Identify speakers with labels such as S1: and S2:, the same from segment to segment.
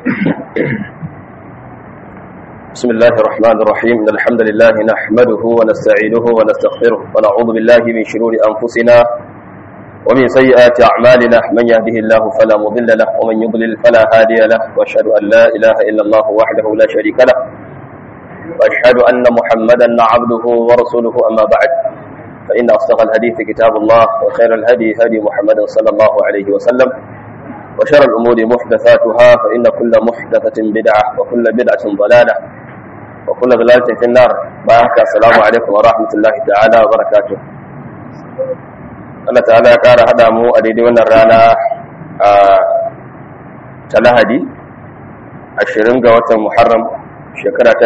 S1: بسم الله الرحمن الرحيم إن الحمد لله نحمده ونستعينه ونستغفره ونعوذ بالله من شرور أنفسنا ومن سيئات أعمالنا من يهده الله فلا مضل له ومن يضلل فلا هادي له وأشهد أن لا إله إلا الله وحده لا شريك له وأشهد أن محمدا عبده ورسوله أما بعد فإن أصدق الحديث كتاب الله وخير الهدي هدي محمد صلى الله عليه وسلم وشر الأمور محدثاتها فإن كل محدثة بدعة وكل بدعة ضلالة وكل ضلالة في النار بارك السلام عليكم ورحمة الله تعالى وبركاته Allah ta'ala ya ƙara haɗa mu a daidai wannan rana ta lahadi 20 ga watan Muharram shekara ta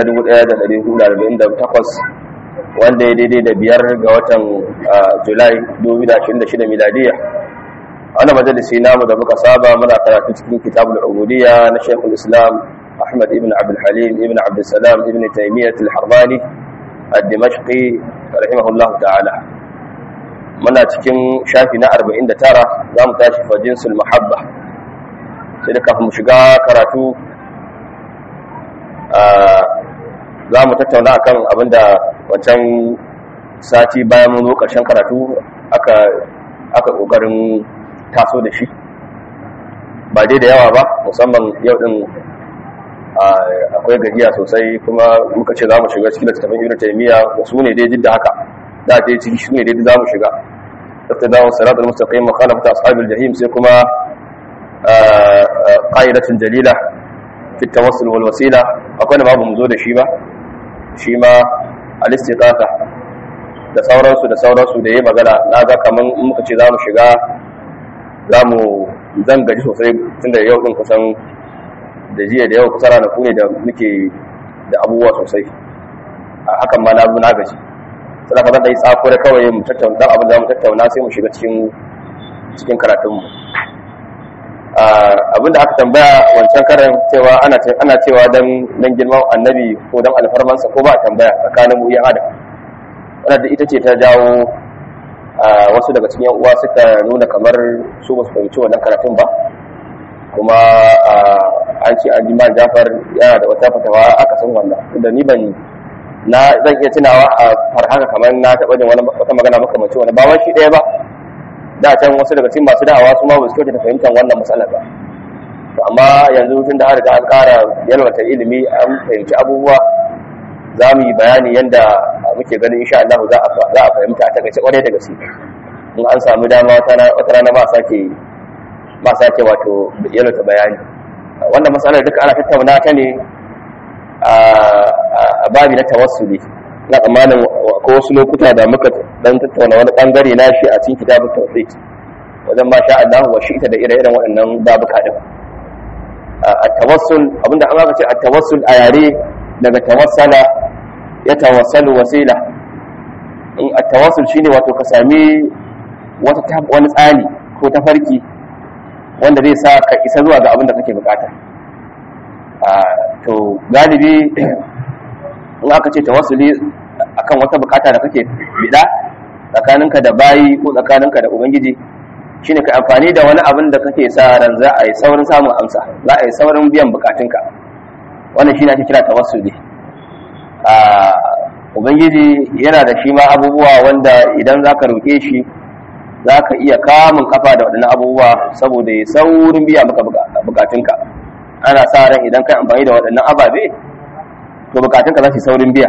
S1: 1448 wanda ya daidai da biyar ga watan Julai 2026 miladiya wani majalisi namu da muka saba muna karatu cikin kitabul ubudiyya na Sheikhul Islam Ahmad ibn Abdul Halim ibn Abdul Salam ibn Taymiyyah al-Harrani ad-Dimashqi rahimahullah ta'ala muna cikin shafi na 49 zamu tashi fa jinsul mahabba sai da kafin mu shiga karatu za mu tattauna akan abinda wancan sati bayan mun zo ƙarshen karatu aka aka ƙoƙarin taso da shi ba dai da yawa ba musamman yau din akwai gajiya sosai kuma muka ce za mu shiga cikin littattafan ibn taymiya su ne dai jidda haka da dai ciki shi ne dai za mu shiga iqtida'u sirat al-mustaqim mukhalafat ashab al-jahim sai kuma qa'idatun jalila fi tawassul wal wasila akwai da babu mu zo da shi ba shi ma al-istiqaqa da sauransu da sauransu da yayi magana na ga kaman muka ce za mu shiga za mu zan gaji sosai tunda yau din kusan da jiya da yau kusa ranaku ne da muke da abubuwa sosai a hakan ma na zo na gaji sai ka zan yi tsako da kawai mu tattauna dan abin da mu tattauna sai mu shiga cikin cikin karatunmu abin da aka tambaya wancan karan cewa ana ana cewa dan dan girman annabi ko dan alfarmansa ko ba a tambaya tsakanin mu yan adam wannan da ita ce ta jawo wasu daga cikin uwa suka nuna kamar su ba su fahimci wannan karatun ba kuma an ce an jima jafar yana da wata fatawa aka san wannan da ni ban na zan iya tunawa a farhaka kamar na taɓa jin wata magana makamancin wani ba wani shi ɗaya ba da can wasu daga cikin masu da'awa su ma ba su kyauta fahimtar wannan matsalar ba to amma yanzu tun da har da an ƙara yalwata ilimi an fahimci abubuwa za mu yi bayani yadda muke ganin insha Allah za a fahimta a takaice kwarai da gaske in an samu dama wata rana ba sake ba sake wato yalwata bayani wannan matsalar duka ana tattauna ta ne a babi na tawassuli na tsammanin ko wasu lokuta da muka dan tattauna wani bangare na shi a cikin kitabun tawhid wajen ma sha Allah wa shi'ta da ire-iren waɗannan babuka din a tawassul abinda an aka ce a tawassul a yare daga tawassala ya tawassalu wasila in a tawassul shine wato ka sami wata wani tsani ko tafarki wanda zai sa ka isa zuwa ga abin da kake bukata to galibi in aka ce tawassuli akan wata bukata da kake bida tsakaninka da bayi ko tsakaninka da ubangiji shine ka amfani da wani abin da kake sa ran za a yi saurin samun amsa za a yi saurin biyan bukatunka wannan shine ake kira tawassuli ubangiji yana da shi ma abubuwa wanda idan za ka roƙe shi za ka iya kamun kafa da waɗannan abubuwa saboda ya saurin biya maka bukatunka ana sa ran idan kai amfani da waɗannan ababe to bukatunka za su saurin biya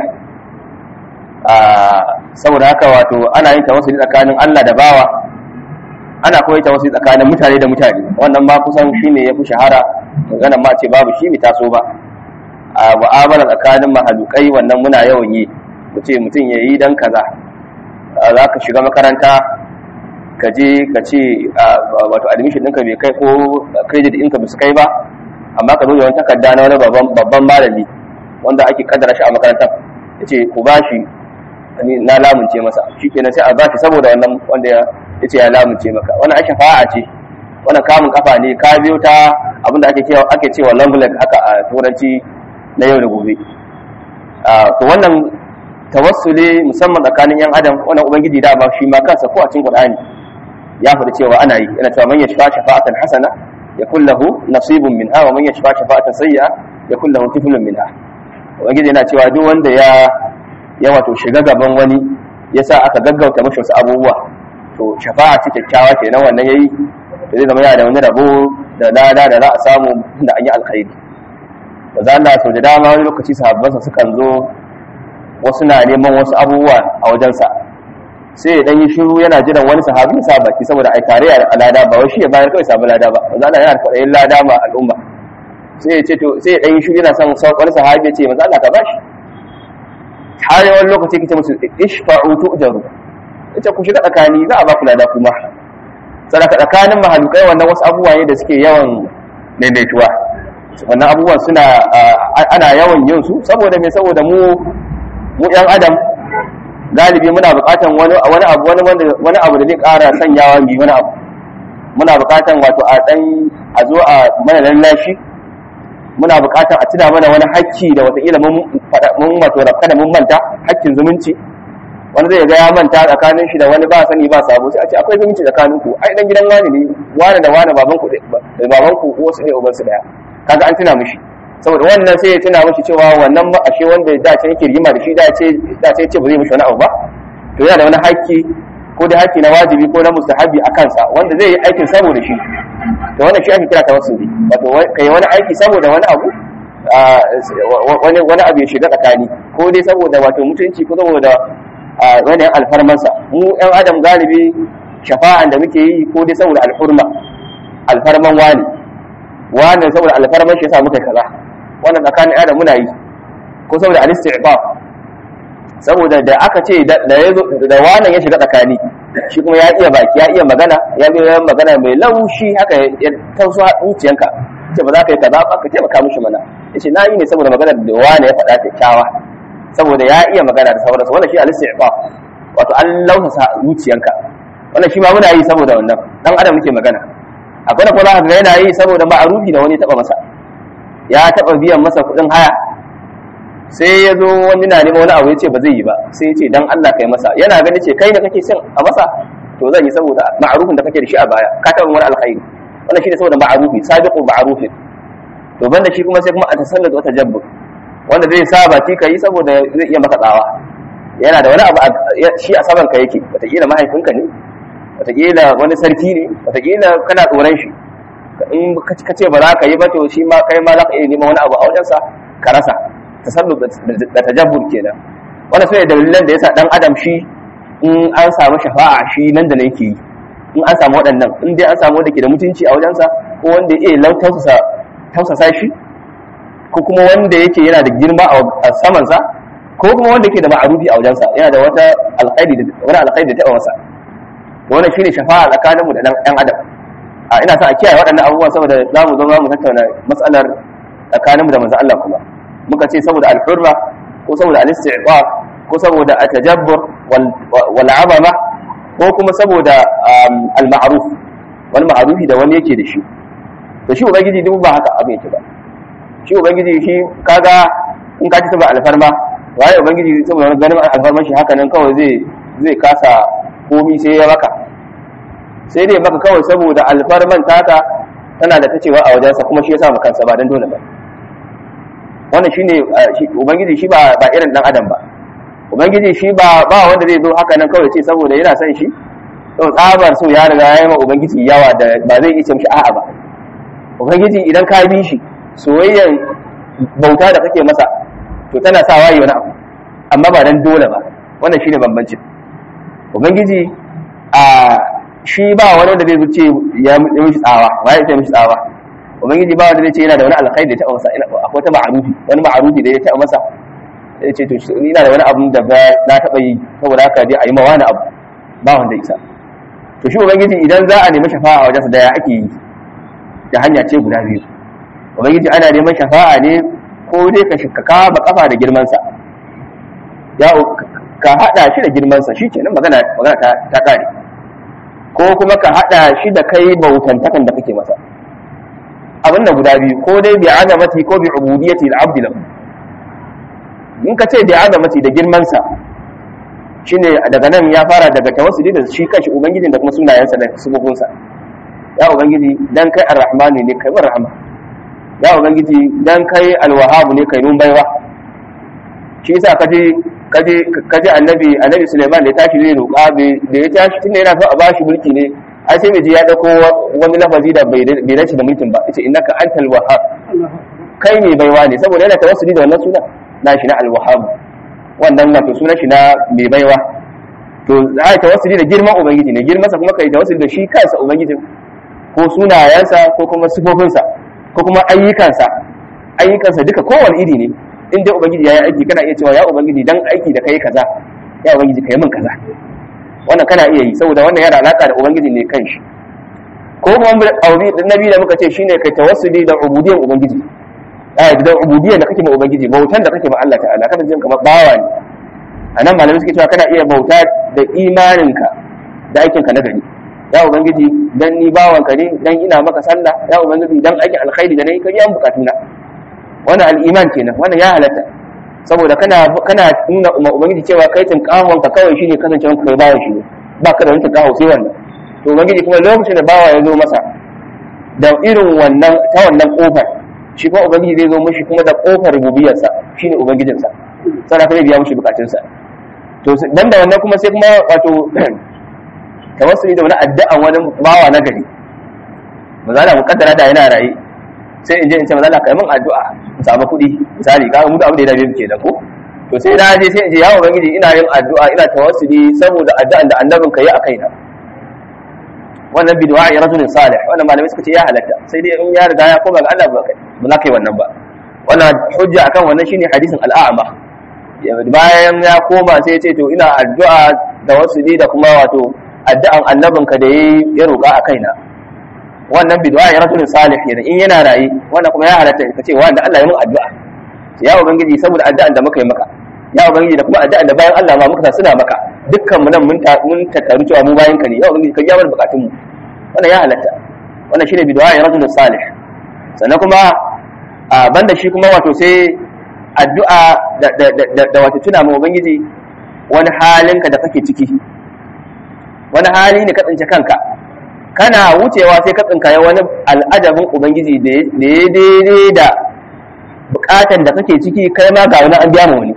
S1: saboda haka wato ana yin tawassuli tsakanin Allah da bawa ana koyi tawassuli tsakanin mutane da mutane wannan ma kusan shine yafi shahara maganar ma ce babu shi mi taso ba a mu'amala tsakanin mahalukai wannan muna yawan yi mu ce mutum ya yi dan kaza za ka shiga makaranta ka je ka ce wato admission ɗinka bai kai ko credit ɗinka bai su kai ba amma ka zo da wani takarda na wani babban malami wanda ake kaddara shi a makarantar ya ce ku ba shi na lamunce masa shi kenan sai a ba shi saboda wannan wanda ya ce ya lamunce maka wannan ake fa'a ce wannan kamun kafa ne ka biyo ta abinda ake cewa ake cewa long leg haka a turanci na yau da gobe to wannan tawassuli musamman tsakanin yan adam wannan ubangiji da ba shi ma kansa ko a cikin qur'ani ya faɗi cewa ana yi yana cewa man yashfa shafa'atan hasana yakul lahu nasibun minha wa man yashfa shafa'atan sayyi'a yakul lahu kiflun minha ubangiji yana cewa duk wanda ya ya wato shiga gaban wani yasa aka gaggauta mashi wasu abubuwa to shafa'a ce kyakkyawa kenan wannan yayi to zai zama yana da wani rabo da lada da za a samu da an yi alkhairi ba za Allah sau da dama wani lokaci sahabbansa sukan zo wasu na neman wasu abubuwa a wajensa sai ya dan yi shiru yana jiran wani sahabi ya sa baki saboda ai tare a lada ba wai shi ya bayar kawai samu lada ba manzo Allah yana da kwaɗayin lada ma al'umma sai ya ce to sai ya dan yi shiru yana son wani sahabi ya ce manzo Allah ka bashi har wani lokaci kace musu ishfa'u tu'jaru ita ku shiga tsakani za a ba ku lada kuma sadaka tsakanin mahalukai wannan wasu abubuwa ne da suke yawan maimaituwa wannan abubuwan suna ana yawan yin su saboda me saboda mu mu yan adam galibi muna buƙatan wani wani abu wani wani abu da zai ƙara sanyawa mi wani abu muna buƙatan wato a dan a zo a mana lallashi muna buƙatan a tuna mana wani hakki da wataƙila mun mun wato rafka da mun manta hakkin zumunci wani zai ga ya manta tsakanin shi da wani ba sani ba sabo sai a ce akwai zumunci tsakanin ku ai dan gidan wani ne wani da wani baban ku baban ku wasu ne uban su daya kaga an tuna mishi saboda wannan sai ya tuna mishi cewa wannan ba ashe wanda da ce yake rigima da shi da ce da ce ce ba zai mishi wani abu ba to yana da wani haƙƙi ko da haƙƙi na wajibi ko na mustahabi a kansa wanda zai yi aikin saboda shi to wannan shi ake kira tawassuli wato kai wani aiki saboda wani abu wani wani abu ya shiga tsakani ko dai saboda wato mutunci ko saboda wani alfarmansa mu yan adam galibi shafa'an da muke yi ko dai saboda alhurma alfarman wani wani saboda alfarman shi yasa muka kaza wannan tsakanin adam muna yi ko saboda al-isti'bab saboda da aka ce da yazo da wannan ya shiga tsakani shi kuma ya iya baki ya iya magana ya iya magana mai laushi haka ya tauso zuciyanka ce ba za ka yi kaza ba ka taimaka mishi mana yace na yi ne saboda magana da wani ya faɗa kyakkyawa saboda ya iya magana da sauransu wannan shi al-isti'bab wato an lausasa zuciyanka wannan shi ma muna yi saboda wannan dan adam muke magana akwai da kuma ga yana yi saboda ma'arufi da wani taba masa ya taba biyan masa kuɗin haya sai ya zo wani na neman wani abu ya ce ba zai yi ba sai ya ce dan Allah kai masa yana gani ce kai da kake son a masa to zan yi saboda ma'arufin da kake da shi a baya ka taba wani alkhairi wannan shi ne saboda ma'arufi sabiqu ma'arufin to banda shi kuma sai kuma a tasallatu wata jabbur wanda zai sa baki ka yi saboda zai iya maka tsawa yana da wani abu shi a saman ka yake wataƙila mahaifinka ne wataƙila wani sarki ne wataƙila kana tsoron shi in ka ce ba za ka yi ba to shi ma kai ma za ka iya neman wani abu a wajensa ka rasa tasallu da tajabbur kenan wannan sune dalilan da yasa dan adam shi in an samu shafa'a shi nan da nan yake yi in an samu waɗannan in dai an samu wanda ke da mutunci a wajensa ko wanda ya iya tausasa tausasa shi ko kuma wanda yake yana da girma a samansa ko kuma wanda yake da ma'arufi a wajensa yana da wata alkhairi da wani alkhairi da taɓa masa wannan shine shafa'a tsakaninmu da ɗan adam a ina sa a kiyaye waɗannan abubuwan saboda za mu zo za mu tattauna matsalar tsakaninmu da manzo Allah kuma muka ce saboda alhurma ko saboda al-isti'ba ko saboda at-tajabbur wal 'azama ko kuma saboda al-ma'ruf wal ma'rufi da wani yake da shi to shi ubangiji duk ba haka abin yake ba shi ubangiji shi kaga in ka ci saboda alfarma waye ubangiji saboda ganin alfarman shi haka nan kawai zai zai kasa komi sai ya maka sai dai maka kawai saboda alfarman taka tana da ta cewa a wajensa kuma shi ya sa kansa ba don dole ba wannan shine ubangiji shi ba ba irin dan adam ba ubangiji shi ba ba wanda zai zo haka nan kawai ce saboda yana son shi to tsabar so ya riga ya yi ma ubangiji yawa da ba zai iya ce mishi a'a ba ubangiji idan ka bi shi soyayyar bauta da kake masa to tana sa wayi wani abu amma ba dan dole ba wannan shine bambancin ubangiji a shi ba wani wanda zai zuce ya mishi tsawa ba ya ce mishi tsawa ubangiji ba wanda zai ce yana da wani alkhairi da ya taɓa masa akwai ta ma'arufi wani ma'arufi da ya taɓa masa ya ce to ni na da wani abu da na taɓa yi saboda haka dai a yi ma wani abu ba wanda isa to shi ubangiji idan za a nemi shafa'a a wajensa da ya ake yi da hanya ce guda biyu ubangiji ana neman shafa'a ne ko dai ka shi ka ba kafa da girmansa ya ka hada shi da girmansa shi kenan magana magana ta ta kare ko kuma ka hada shi da kai bautantakan da kake masa abin da guda biyu ko dai bi azamati ko bi ubudiyyati al-abd lahu in ka ce bi azamati da girmansa shine daga nan ya fara daga tawassuli da shi kanshi ubangijin da kuma sunayensa da subukunsa ya ubangiji dan kai arrahmanu ne kai mun rahama ya ubangiji dan kai alwahabu ne kai mun baiwa shi yasa kaje kaje kaje annabi annabi Sulaiman da ya tashi zai roƙa da ya tashi tunda yana so a bashi mulki ne ai sai ji ya dauko wani lafazi da bai bai dace da mulkin ba yace innaka antal wahhab kai ne baiwa ne saboda yana tawassuli da wannan sunan na shi na alwahhab wannan wato sunan shi na mai baiwa to za a tawassuli da girman ubangiji ne girman sa kuma kai tawassuli da shi kansa ubangiji ko sunayensa ko kuma sifofinsa ko kuma ayyukansa ayyukansa duka kowane iri ne in dai ubangiji ya yi aiki kana iya cewa ya ubangiji dan aiki da kai kaza ya ubangiji kai min kaza wannan kana iya yi saboda wannan yana alaka da ubangiji ne kanshi ko kuma auri nabi da muka ce shine kai tawassuli da ubudiyyar ubangiji eh da ubudiyyar da kake ma ubangiji bautan da kake ma Allah ta'ala kana jin kamar bawa ne anan malamai suke cewa kana iya bauta da imaninka da aikinka na gari ya ubangiji dan ni bawanka ne dan ina maka sallah ya ubangiji dan aikin alkhairi da nayi ka biya bukatuna wannan al'iman kenan wannan ya halatta saboda kana kana nuna umma ubangiji cewa kai tun kawon ka kawai shine kasancewa kai bawan shi ne ba ka da wani kawo sai wannan to ubangiji kuma lokacin da bawa ya zo masa da irin wannan ta wannan kofar shi kuma ubangiji zai zo mishi kuma da kofar rububiyarsa shine ubangijinsa sai ka biya mishi bukatunsa to dan da wannan kuma sai kuma wato tawassuli da wani addu'an wani bawa na gari ba za mu kaddara da yana raye sai in je in ce maza ka yi min addu'a in samu kuɗi misali ka mu da abin da ya dabe muke da ko to sai na je sai in ce ya ubangiji ina yin addu'a ina tawassuli saboda addu'an da annabin ka yi a kaina wannan bid'a ya rajulin salih wannan malamai suka ce ya halatta sai dai in ya riga ya koma ga Allah ba kai ba za ka yi wannan ba wannan hujja akan wannan shine hadisin al'ama bayan ya koma sai ya ce to ina addu'a da wasuli da kuma wato addu'an annabin ka da ya roƙa a kaina wannan bid'a ya rajulin salih yana in yana rayi wannan kuma ya halatta ka ce wanda Allah ya mun addu'a ya ubangiji saboda addu'an da muka yi maka ya ubangiji da kuma addu'an da bayan Allah ma muka suna maka dukkan mu nan mun ta mun tattaru cewa mu bayan ka ne ya ubangiji ka biya mana bukatun mu wannan ya halatta wannan shine bid'a ya rajulin salih sannan kuma a banda shi kuma wato sai addu'a da da da, da wato tuna mu ubangiji wani halinka da kake ciki wani hali ne ka tsince kanka kana wucewa sai ka tsinkaye wani al'adabin ubangiji da ya daidai da bukatan da kake ciki kai ma ga wani an biya ma wani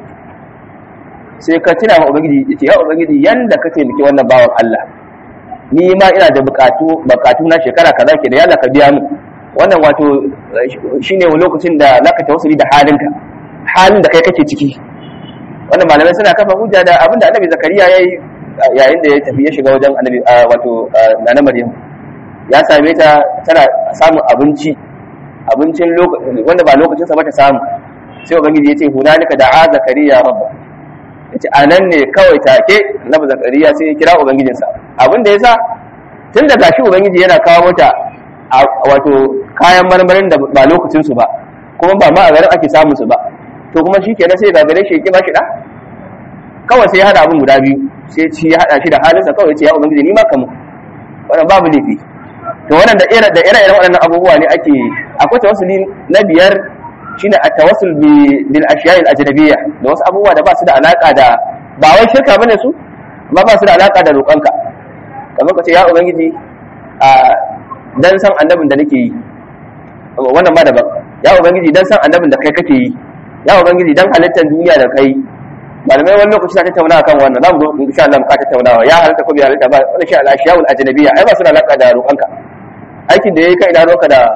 S1: sai ka tuna ma ubangiji ya ce ya ubangiji yanda ka taimaki wannan bawan Allah ni ma ina da bukatu bukatu na shekara kaza ke da yalla ka biya mu wannan wato shine lokacin da zaka tawassuli da halinka halin da kai kake ciki wannan malamai suna kafa hujja da abinda annabi zakariya yayi yayin da ya tafi ya shiga wajen annabi wato nana maryam ya same ta tana samun abinci abincin wanda ba lokacin sa ba ta samu sai ubangiji ya ce hunalika da'a zakariya rabba yace anan ne kawai take annabi zakariya sai ya kira ubangijinsa abin da yasa tun da gashi ubangiji yana kawo mata wato kayan marmarin da ba lokacin su ba kuma ba ma a garin ake samun su ba to kuma shi kenan sai gagare shi ya ba shi da kawai sai ya hada abin guda biyu sai ci ya hada shi da halinsa kawai ce ya ubangiji ni ma kamu wannan babu laifi to wannan da ire da ire waɗannan abubuwa ne ake akwai tawassuli na biyar shine at-tawassul bi bil ashiya'il ajnabiyya da wasu abubuwa da ba su da alaka da ba wai shirka bane su amma ba su da alaka da roƙonka kamar ka ce ya ubangiji a dan san annabin da nake yi wannan ma daban ya ubangiji dan san annabin da kai kake yi ya ubangiji dan halittar duniya da kai malamai wani lokaci na tattauna kan wannan zamu zo insha Allah mu ka tattaunawa ya halitta ko bai halitta ba wannan shi al-ashiya'ul ajnabiyya ai ba su da alaka da roƙonka aikin da yayi kai ina roƙa da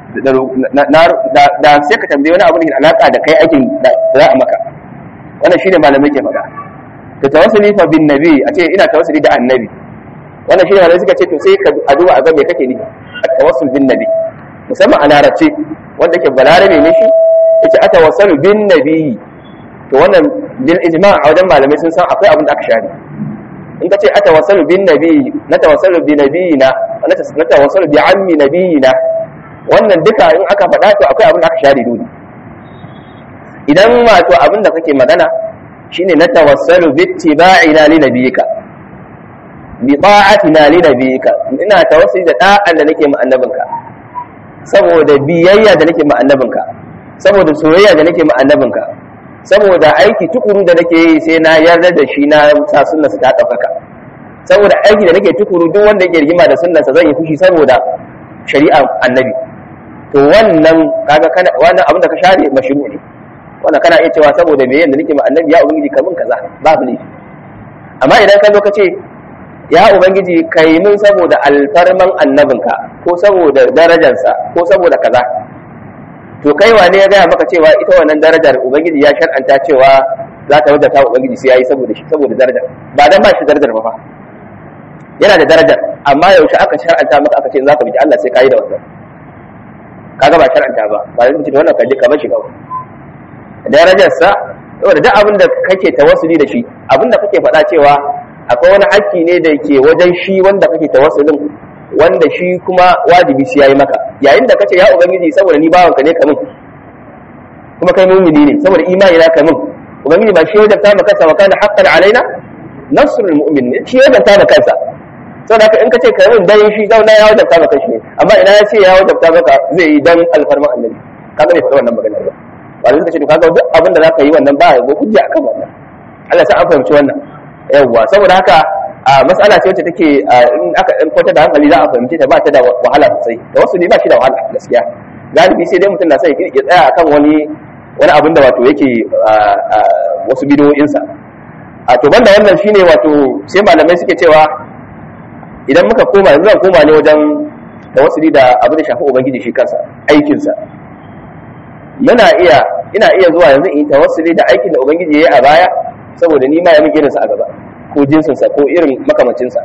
S1: da sai ka tambaye wani abu da alaka da kai aikin da za a maka wannan shine malamai ke faɗa to tawassuli fa bin nabi a ce ina tawassuli da annabi wannan shine malamai suka ce to sai ka a duba a ga me kake nufi at-tawassul bin nabi musamman a larabci wanda ke balarabe ne shi yace atawassalu bin nabi to wannan bil ijma' a wajen malamai sun san akwai abin da aka share in ka ce atawassalu bin nabi na tawassalu bi nabiyina na tawassalu bi ammi nabiyina wannan duka in aka faɗa to akwai abin da aka share dole idan wato abin da kake magana shine na tawassalu bi ittiba'ina li nabiyika bi ta'atina li nabiyika ina tawassuli da da'an da nake ma annabinka saboda biyayya da nake ma annabinka saboda soyayya da nake ma annabinka saboda aiki tukuru da nake yi sai na yarda da shi na sa sunnarsa ta ɗaukaka saboda aiki da nake tukuru duk wanda yake rigima da sunnarsa zan yi fushi saboda shari'a annabi to wannan kaga kana wannan abin da ka share mashru ne wannan kana iya cewa saboda me yanda nake ma annabi ya ubangiji kamun kaza babu ne amma idan ka zo ka ce ya ubangiji kai mun saboda alfarman annabinka ko saboda darajarsa ko saboda kaza to kai wane ya gaya maka cewa ita wannan darajar ubangiji ya shar'anta cewa za ta wadata ubangiji sai yayi saboda shi saboda darajar ba dan ba shi darajar ba fa yana da darajar amma yaushe aka shar'anta maka aka ce in za ka bi Allah sai ka yi da wannan kaga ba shar'anta ba ba zai ce wannan kaje ka bar shi kawai darajar sa saboda duk abin da kake tawassuli da shi abin da kake faɗa cewa akwai wani haƙƙi ne da ke wajen shi wanda kake tawassulin wanda shi kuma wajibi sai yayi maka yayin da kace ya ubangiji saboda ni bawanka ne kamun kuma kai mu'mini ne saboda imani na kamun ubangiji ba shi ya wajabta maka kansa wa kana haqqan alaina nasrul mu'min shi ya wajabta maka kansa saboda haka in kace kai mun dan shi zauna ya wajabta maka shi ne amma ina ya ce ya wajabta maka zai yi dan alfarman annabi kaga bai faɗa wannan magana ba ba zai ce to kaga duk abin da zaka yi wannan ba ya go hujja akan wannan Allah sai an fahimci wannan yawwa saboda haka a matsala ce wacce take in aka in kwata da hankali za a fahimce ta ba ta da wahala sosai da wasu ne ba shi da wahala gaskiya galibi sai dai mutum na sai ya tsaya akan wani wani abin da wato yake wasu bidiyoyinsa a to banda wannan shine wato sai malamai suke cewa idan muka koma yanzu zan koma ne wajen tawassuli da abin da shafi ubangiji shi kansa aikinsa muna iya ina iya zuwa yanzu in tawassuli da aikin da ubangiji ya yi a baya saboda ni ma ya min irinsa a gaba ko jinsinsa ko irin makamancinsa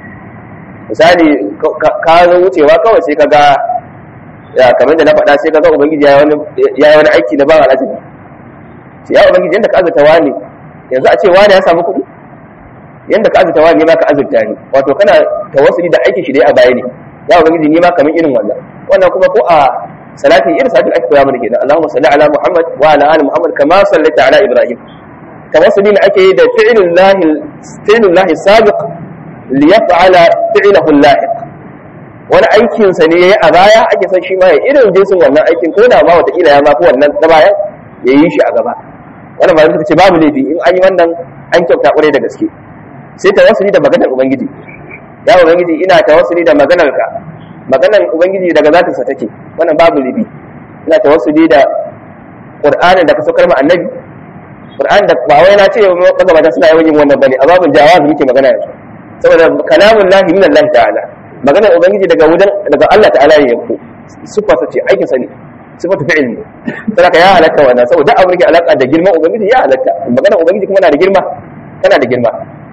S1: misali ka zo wucewa kawai sai ka ga kamar da na faɗa sai ka ga ubangiji ya yi wani aiki na ban al'ajabi sai ya ubangiji yadda ka azurta wani yanzu a ce wani ya samu kuɗi yadda ka azurta wani ma ka azurta ni wato kana tawassuli da aikin shi dai a baya ne ya ubangiji ni ma kamar irin wannan wannan kuma ko a salati irin salatin ake koya mana kenan Allahumma salli ala Muhammad wa ala ali Muhammad kama sallaita ala Ibrahim tawassuli ne ake yi da fi'lul lahi fi'lul lahi sabiq li yaf'ala fi'lahu lahiq wani aikin sa ne yayi a baya ake san shi ma ya irin jinsin wannan aikin ko da ma wata kila ya ma fi wannan ta bayan ya yi shi a gaba wannan ba suka ce babu laifi in an yi wannan an kyauta kwarai da gaske sai tawassuli da maganar ubangiji ya ubangiji ina tawassuli da maganar ka maganar ubangiji daga zatinsa take wannan babu laifi ina tawassuli da qur'anin da ka saukar ma annabi Qur'an da ba wai na ce magabata suna yawan yin wannan bane a babin jawab muke magana yanzu saboda kalamun lahi min Allah ta'ala maganar ubangiji daga wajen daga Allah ta'ala ne yanku sifarsa ce aikin sa ne sifatu fi'il ne saboda ya halatta wannan saboda abin da ke alaka da girman ubangiji ya halatta maganar ubangiji kuma na da girma tana da girma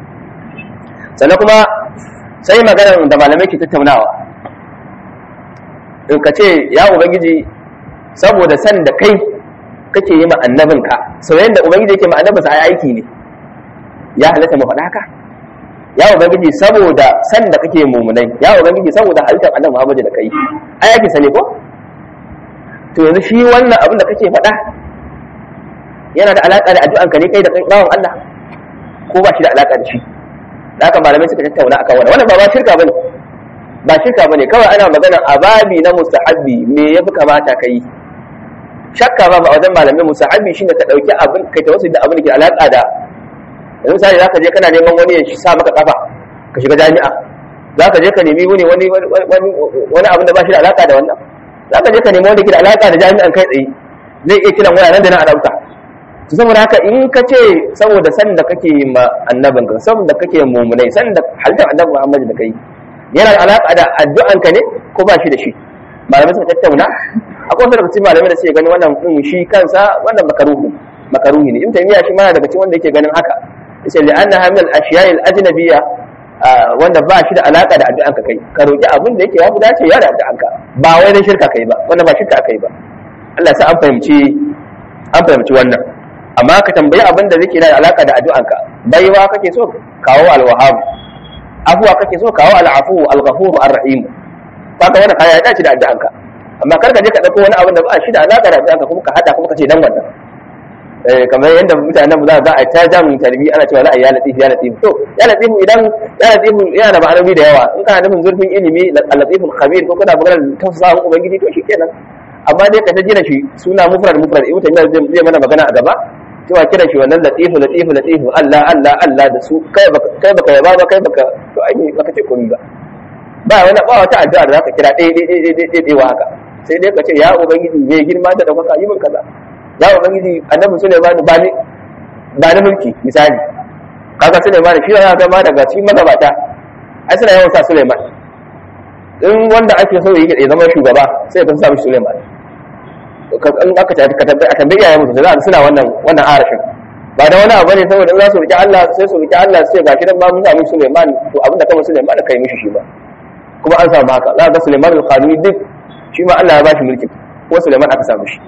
S1: sannan kuma sai maganar da malamai ke tattaunawa in ka ce ya ubangiji saboda san da kai kake yi ma annabinka soyayyen da ubangiji yake ma annabinsa ai aiki ne ya halatta mu faɗa haka ya ubangiji saboda san da kake mumunai ya ubangiji saboda halittar annabi Muhammad da kai ai yake sane ko to yanzu shi wannan abin da kake faɗa yana da alaka da addu'an ka ne kai da kai bawan Allah ko ba shi da alaka da shi da haka malamai suka tattauna akan wannan wannan ba ba shirka bane ba shirka bane kawai ana magana ababi na mustahabbi me yafi kamata ka yi shakka ba a wajen malamai musahabi shine ka dauki abin kai ta wasu da abin da ke alaka da yanzu misali zaka je kana neman wani ya sa maka kafa ka shiga jami'a zaka je ka nemi wani wani wani abin da ba shi da alaka da wannan zaka je ka nemi wanda ke da alaka da jami'an kai tsaye zai iya kiran waya nan da nan a dauka to saboda haka in ka ce saboda san da kake ma annabin ka saboda kake mumunai san da halittar annabi Muhammad da kai yana da alaka da addu'an ka ne ko ba shi da shi malamai suka tattauna akwai wasu daga cikin malamai da suke ganin wannan din shi kansa wannan makaruhi makaruhi ne in taymiya shi ma daga cikin wanda yake ganin haka yace li anna hamil ashiya'i al-ajnabiyya wanda ba shi da alaka da addu'anka kai ka roki abin da yake ya fi dace ya da addu'anka ba wai dan shirka kai ba wannan ba shirka kai ba Allah sai an fahimci an fahimci wannan amma ka tambayi abin da yake da alaka da addu'anka baiwa kake so kawo al-wahhab afuwa kake so kawo al-afu al-ghafur ar-rahim kaga wannan kaya ya dace da addu'anka amma kar ka je ka dauko wani abin da ba shi da alaka da addu'anka kuma ka hada kuma ka ce dan wannan eh kamar yadda mutanen mu za a ta jan tarbi ana cewa la ya latif ya latif to ya latif idan ya latif yana da ma'anoni da yawa in kana nufin zurfin ilimi al-latiful khabir ko kana maganar tafsirin ubangiji to shikenan amma dai ka ta jira shi suna mufrad mufrad ibn taymiya zai mana magana a gaba cewa kira shi wannan latifu latifu latifu Allah Allah Allah da su kai baka kai baka yaba ba kai baka to ai baka ce komai ba ba wani ba wata addu'a da zaka kira ɗaya ɗaya ɗaya ɗaya ɗaya wa haka sai dai ka ce ya ubangiji mai girma da ɗaukaka yi min kaza ya ubangiji annabi Sulaiman ba ni ba ni mulki misali kaga Sulaiman shi yana ga ma daga cikin magabata ai suna yawan sa Sulaiman in wanda ake so ya zama shugaba sai ka sa mishi Sulaiman in aka tambayi iyayen musu za suna wannan wannan arashin ba da wani abu ne saboda in za su riƙe Allah sai su riƙe Allah sai gashi nan ba mun sami Sulaiman to abin da kama Sulaiman kai mishi shi ba kuma an samu haka za ga Sulaiman al-Qanuni duk shi ma Allah ya ba shi mulkin ko Sulaiman aka samu shi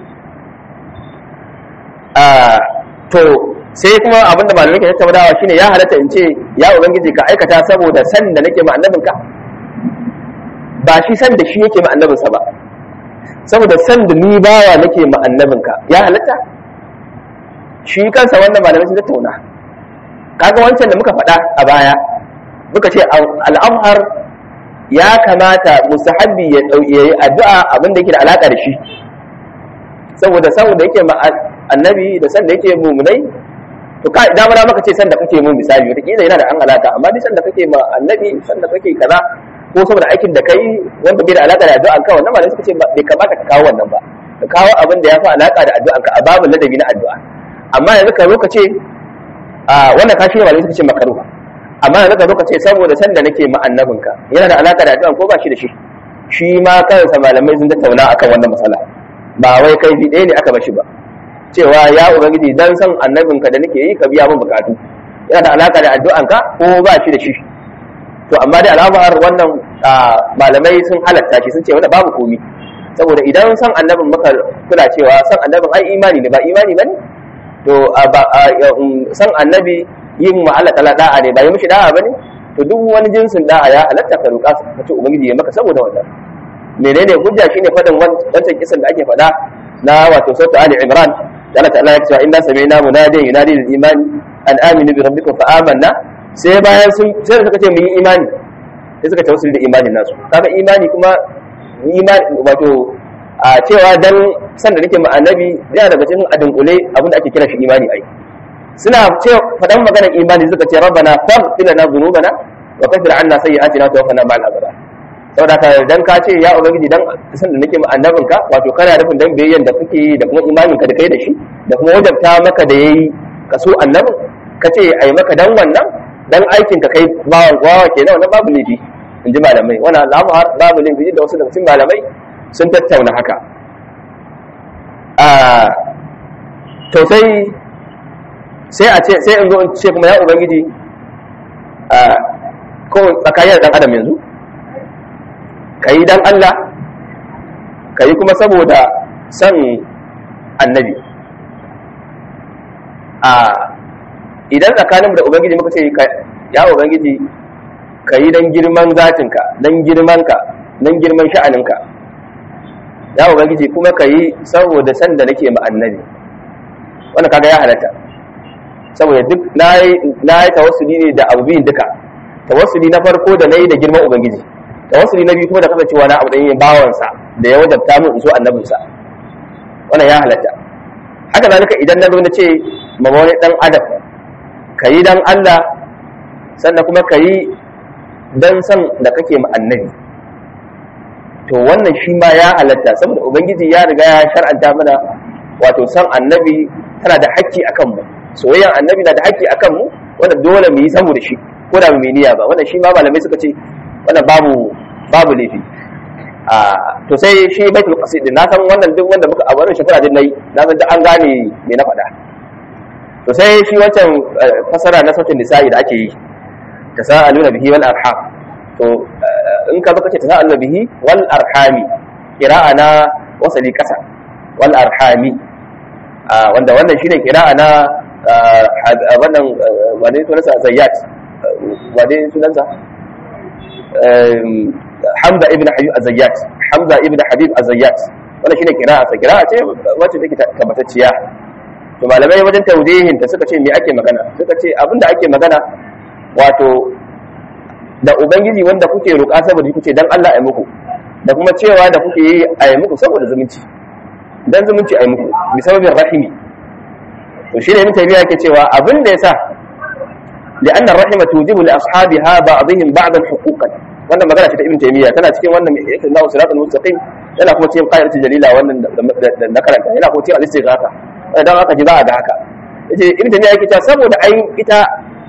S1: a to sai kuma abin da malamai ke tattaunawa shine ya halatta in ce ya ubangiji ka aikata saboda san da nake ma annabinka ba shi san da shi yake ma annabinsa ba saboda san da ni bawa nake ma annabinka ya halatta shi kansa wannan malamai sun tattauna kaga wancan da muka faɗa a baya muka ce al'amhar ya kamata musahabi ya yi addu'a abin da yake da alaƙa da shi saboda san da yake ma annabi da san da yake mumunai to ka idan mana maka ce san da kake mu misali wata kila yana da an alaka amma duk san da kake ma annabi san da kake kaza ko saboda aikin da kai wanda bai da alaka da addu'an ka wannan malamai suka ce bai kamata ka kawo wannan ba ka kawo abin da ya fi alaka da addu'an ka a babin ladabi na addu'a amma yanzu ka zo ka ce a wannan ka shi malamai suka ce makaru amma yanzu ka zo ka ce saboda san da nake ma annabin ka yana da alaka da addu'an ko ba shi da shi shi ma kansa malamai sun tattauna akan wannan matsala ba wai kai ɗaya ne aka bashi ba cewa ya ubangiji dan san annabinka da nake yi ka biya min bukatu yana da alaka da addu'anka ko ba shi da shi to amma dai al'amar wannan malamai sun halatta shi sun ce wanda babu komi saboda idan san annabin maka kula cewa san annabin ai imani ne ba imani bane to san annabi yin ma'ala tala da'a ne ba yi mishi da'a bane to duk wani jinsin da'a ya halatta ka roƙa ka ce ubangiji ya maka saboda wannan menene hujja shine fadin wancan kisan da ake faɗa na wato sautu ali imran da Allah ta'ala ya ce inna sami'na munadiyan yunadi lil imani an aminu bi rabbikum fa amanna sai bayan sun sai suka ce mu yi imani sai suka tawassuli da imanin nasu kaga imani kuma imani wato a cewa dan san da nake ma annabi yana daga cikin adunkule abin da ake kira shi imani ai suna ce fadan maganar imani suka ce rabbana faghfir lana dhunubana wa kaffir anna sayyi'atina wa tawaffana ma'al abrar saboda ka dan ka ce ya ubangiji dan san da nake ma annabinka wato kana nufin dan biyayyan da kake yi da kuma imaninka da kai da shi da kuma wajabta maka da yayi ka so annabin ka ce ai maka dan wannan dan aikin ka kai bawan gwawa kenan wannan babu laifi in ji malamai wannan al'amar babu laifi da wasu daga cikin malamai sun tattauna haka a to sai sai a ce sai in zo in ce kuma ya ubangiji a ko tsakanin dan adam yanzu ka yi don Allah ka yi kuma saboda son annabi a idan tsakanin da ubangiji muka ce ya ubangiji ka yi don girman zatinka don girmanka don girman sha'aninka ya ubangiji kuma ka yi saboda san da nake ma annabi wanda kaga ya halatta saboda duk na yi tawassuli ne da abu biyun duka tawassuli na farko da na yi da girman ubangiji tawassuli na biyu kuma da kasancewa na abu da yin bawansa da ya wajabta min in so annabinsa wannan ya halatta haka zalika idan na zo na ce ma wani dan adam ka yi dan Allah sannan kuma ka yi dan san da kake ma annabi to wannan shi ma ya halatta saboda ubangiji ya riga ya shar'anta mana wato san annabi tana da hakki akan mu soyayyan annabi na da hakki akan mu wanda dole mu yi saboda shi ko da mu niyya ba wannan shi ma malamai suka ce wannan babu babu laifi to sai shi baitul qasid din na san wannan duk wanda muka a wannan shekara din nayi na san da an gane me na faɗa to sai shi wancan fasara na sautin nisa'i da ake yi tasaaluna bihi wal arham to in ka baka ce tasaaluna bihi wal arhami qira'a na wasali kasa wal arhami wanda wannan shine qira'a na wannan wane sunansa zayyat wane sunansa Hamza ibn Habib Azayyat Hamza ibn Habib Azayyat wannan shine kira'a sa kira'a ce wacce take tabbatacciya to malamai wajen tawdihin ta suka ce me ake magana suka ce abinda ake magana wato da ubangiji wanda kuke roƙa saboda kuke dan Allah ya muku da kuma cewa da kuke yi a yi muku saboda zumunci dan zumunci a yi muku bi sababin rahimi to shine ibn tabiya yake cewa abin da yasa لأن الرحمة توجب لأصحابها بعضهم بعضا حقوقا wannan magana ce ta ibn taymiya tana cikin wannan yake na siratul mustaqim yana kuma cikin qa'idatul jalila wannan da na karanta yana kuma cikin al-istighatha dan haka ji za a ga haka yace ibn taymiya yake cewa saboda ai ita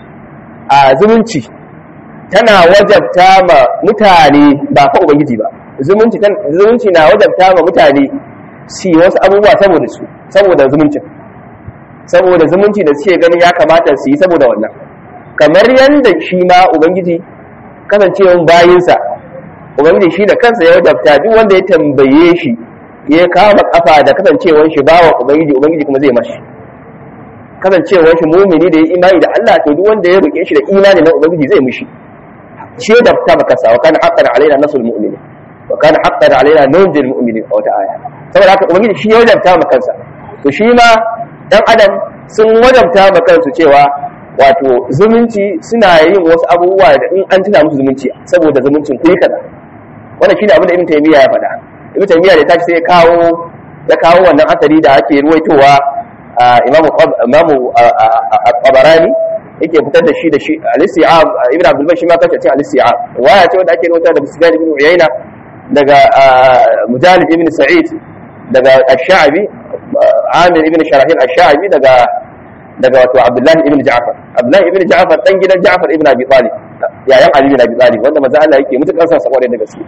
S1: a zumunci tana wajabta ma mutane ba fa ubangiji ba zumunci zumunci na wajabta ma mutane si wasu abubuwa saboda su saboda zumuncin saboda zumunci da suke ganin ya kamata su yi saboda wannan kamar yadda shi ma ubangiji kasancewan bayinsa ubangiji shi da kansa ya wajabta duk wanda ya tambaye shi ya kama kafa da kasancewan shi bawa ubangiji ubangiji kuma zai mashi kasancewan shi mumini da ya imani da Allah to duk wanda ya rike shi da imani na ubangiji zai mishi shi da ta baka sa wa kana haqqan alaina nasul mu'minin wa kana haqqan alaina nunjil mu'minin a wata aya saboda haka ubangiji shi ya wajabta ma kansa to shi ma dan adam sun wajabta ma kansu cewa wato zumunci suna yin wasu abubuwa da in an tuna musu zumunci saboda zumuncin kuyi kaza wannan shine abin da ibn taymiya ya faɗa ibn taymiya da tashi sai ya kawo ya kawo wannan asali da ake ruwaitowa imamu imamu tabarani yake fitar da shi da shi al-isti'ab ibn abdul bar shi ma kace cikin al-isti'ab waya ce wanda ake ruwaita da sufyan ibn uyayna daga mujalid ibn sa'id daga ash-sha'bi amir ibn sharahil ash-sha'bi daga daga wato abdullahi ibn ja'far abdullahi ibn ja'far dan gidan ja'far ibn abi talib yayan ali ibn abi talib wanda manzo Allah yake mutukar sa sa da gaske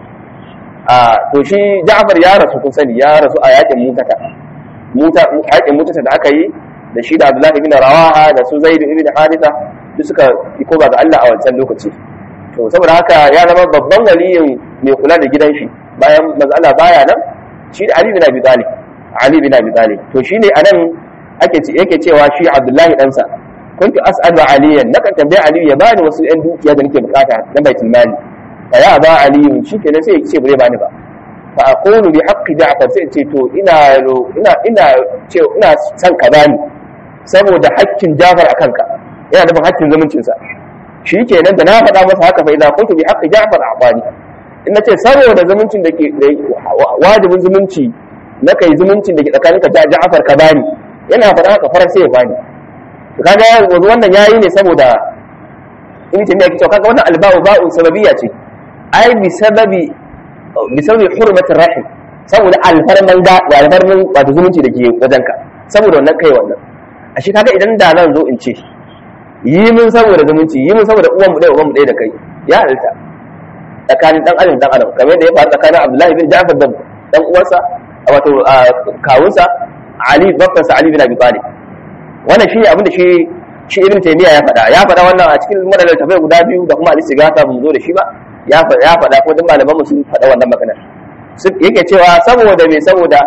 S1: a to shi ja'far ya rasu kun sani ya rasu a yakin mutata muta yakin mutata da aka yi da shi da abdullahi ibn rawaha da su zaid ibn haritha duk suka yi koba ga Allah a wancan lokaci to saboda haka ya zama babban waliyin mai kula da gidan shi bayan manzo Allah baya nan shi da ali ibn abi talib ali ibn abi talib to shine anan ake yake cewa shi Abdullahi ɗansa kuntu as'alu aliyan nakan tambaye aliyu ya bani wasu yan dukiya da nake bukata na baitul mali fa ya ba aliyu shikenan sai ya ce bare bani ba fa aqulu bi haqqi ja'far sai ce to ina ina ina ce ina san ka bani saboda haƙƙin Ja'far akan ka yana da haƙƙin zumuncin sa shikenan da na faɗa masa haka fa idza kuntu bi haqqi Ja'far a'bani in nace saboda zumuncin da ke wajibin zumunci na kai zumuncin da ke tsakaninka da Ja'far ka bani yana faɗa haka farar sai ya bani to kaga yanzu wannan yayi ne saboda in ce ne yake cewa kaga wannan alba'u ba'u sababiyya ce ai bi sababi bi sababi hurmatir rahim saboda alfarman da wa alfarman wato zumunci da ke wajenka saboda wannan kai wannan ashe kaga idan da nan zo in ce yi mun saboda zumunci yi mun saboda uwan mu ɗaya uwan mu ɗaya da kai ya halitta tsakanin dan adam dan adam kamar yadda ya faru tsakanin Abdullahi bin Ja'far da dan uwansa wato kawunsa Ali bakkansa Ali bin Abi Talib wannan shine abin da shi shi Ibn Taymiyyah ya faɗa ya faɗa wannan a cikin madalal tafai guda biyu da kuma al-Istighatha mun zo da shi ba ya faɗa ya faɗa ko duk malaman mu sun faɗa wannan maganar yake cewa saboda me saboda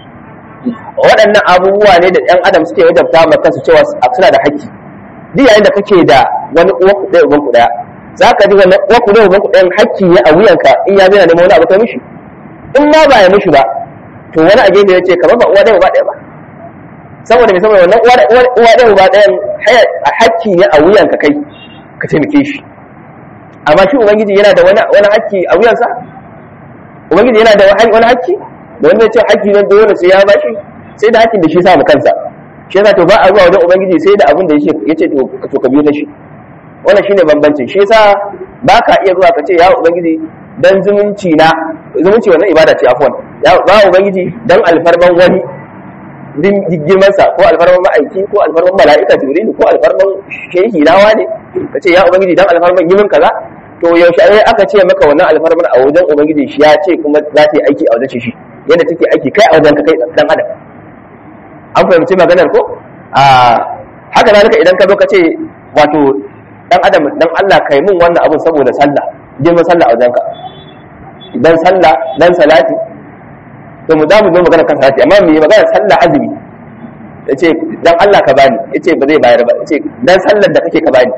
S1: waɗannan abubuwa ne da ɗan adam suke wajabta ma kansu cewa suna da haƙƙi duk yayin da kake da wani uwa ku ɗaya uban ku ɗaya za ka ji wannan uwa ku ɗaya uban ku ɗayan haƙƙi ne a wuyanka in ya zina neman wani abu kai mishi in ma ba ya mishi ba to wani a gefe ya ce kamar ba uwa ɗaya uba ɗaya ba saboda mai saboda wannan uwa ɗaya uba ɗayan a hakki ne a wuyanka kai ka taimake shi amma shi ubangiji yana da wani hakki a wuyansa ubangiji yana da wani hakki da wanda ya ce hakki ne dole sai ya bashi sai da hakkin da shi sa mu kansa shi yasa to ba a zuwa wajen ubangiji sai da abin da ya ce to ka biyo na shi wannan shine bambancin shi yasa ba ka iya zuwa ka ce ya ubangiji dan zumunci na zumunci wannan ibada ce afwan ya ba ubangiji dan alfarman wani din girmansa ko alfarman ma'aiki ko alfarman mala'ika jibril ko alfarman shehi nawa ne ka ce ya ubangiji dan alfarman yimin kaza to yaushe ai aka ce maka wannan alfarman a wajen ubangiji shi ya ce kuma za ta yi aiki a wajen shi yadda take aiki kai a wajen ka kai dan adam an fahimci maganar ko a haka zalika idan ka zo ka ce wato dan adam dan Allah kai mun wannan abun saboda sallah girman sallah a wajenka dan sallah dan salati to mu za mu zo magana kan salati amma mu yi magana sallah azumi ya ce dan Allah ka bani ya ce ba zai bayar ba ya ce dan sallar da kake ka bani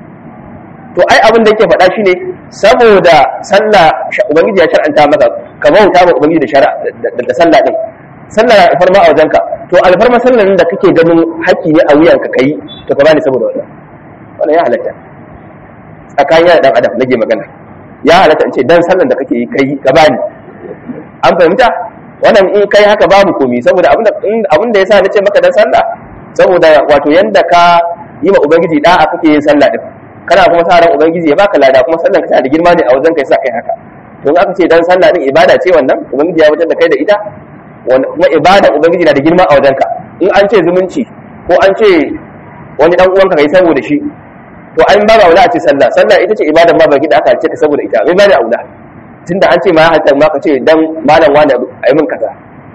S1: to ai abin da yake faɗa shi ne saboda sallah ubangiji ya shar'anta maka ka bauta ma ubangiji da shari'a da sallah din sallah na alfarma a wajenka to alfarma sallar da kake ganin haƙƙi ne a wuyanka kai to ka bani saboda wannan wannan ya halatta tsakanin yana dan adam nake magana ya halatta in ce dan sallar da kake yi kai ka bani an fahimta wannan in kai haka babu komi saboda abin da ya sa na ce maka dan sallah saboda wato yanda ka yi ma ubangiji da'a kake yin sallah din kana kuma sa ran ubangiji ya baka lada kuma sallan ka tana da girma ne a wajen kai sa kai haka don aka ce dan sallah din ibada ce wannan ubangiji ya wajen da kai da ita kuma ibada ubangiji na da girma a wajen ka in an ce zumunci ko an ce wani dan uwanka kai saboda shi to an ba aula a ce sallah sallah ita ce ibadan ma baki da aka ce ka saboda ita mai ba da aula tunda an ce ma hatta ma ka ce dan malam wani ayi min kaza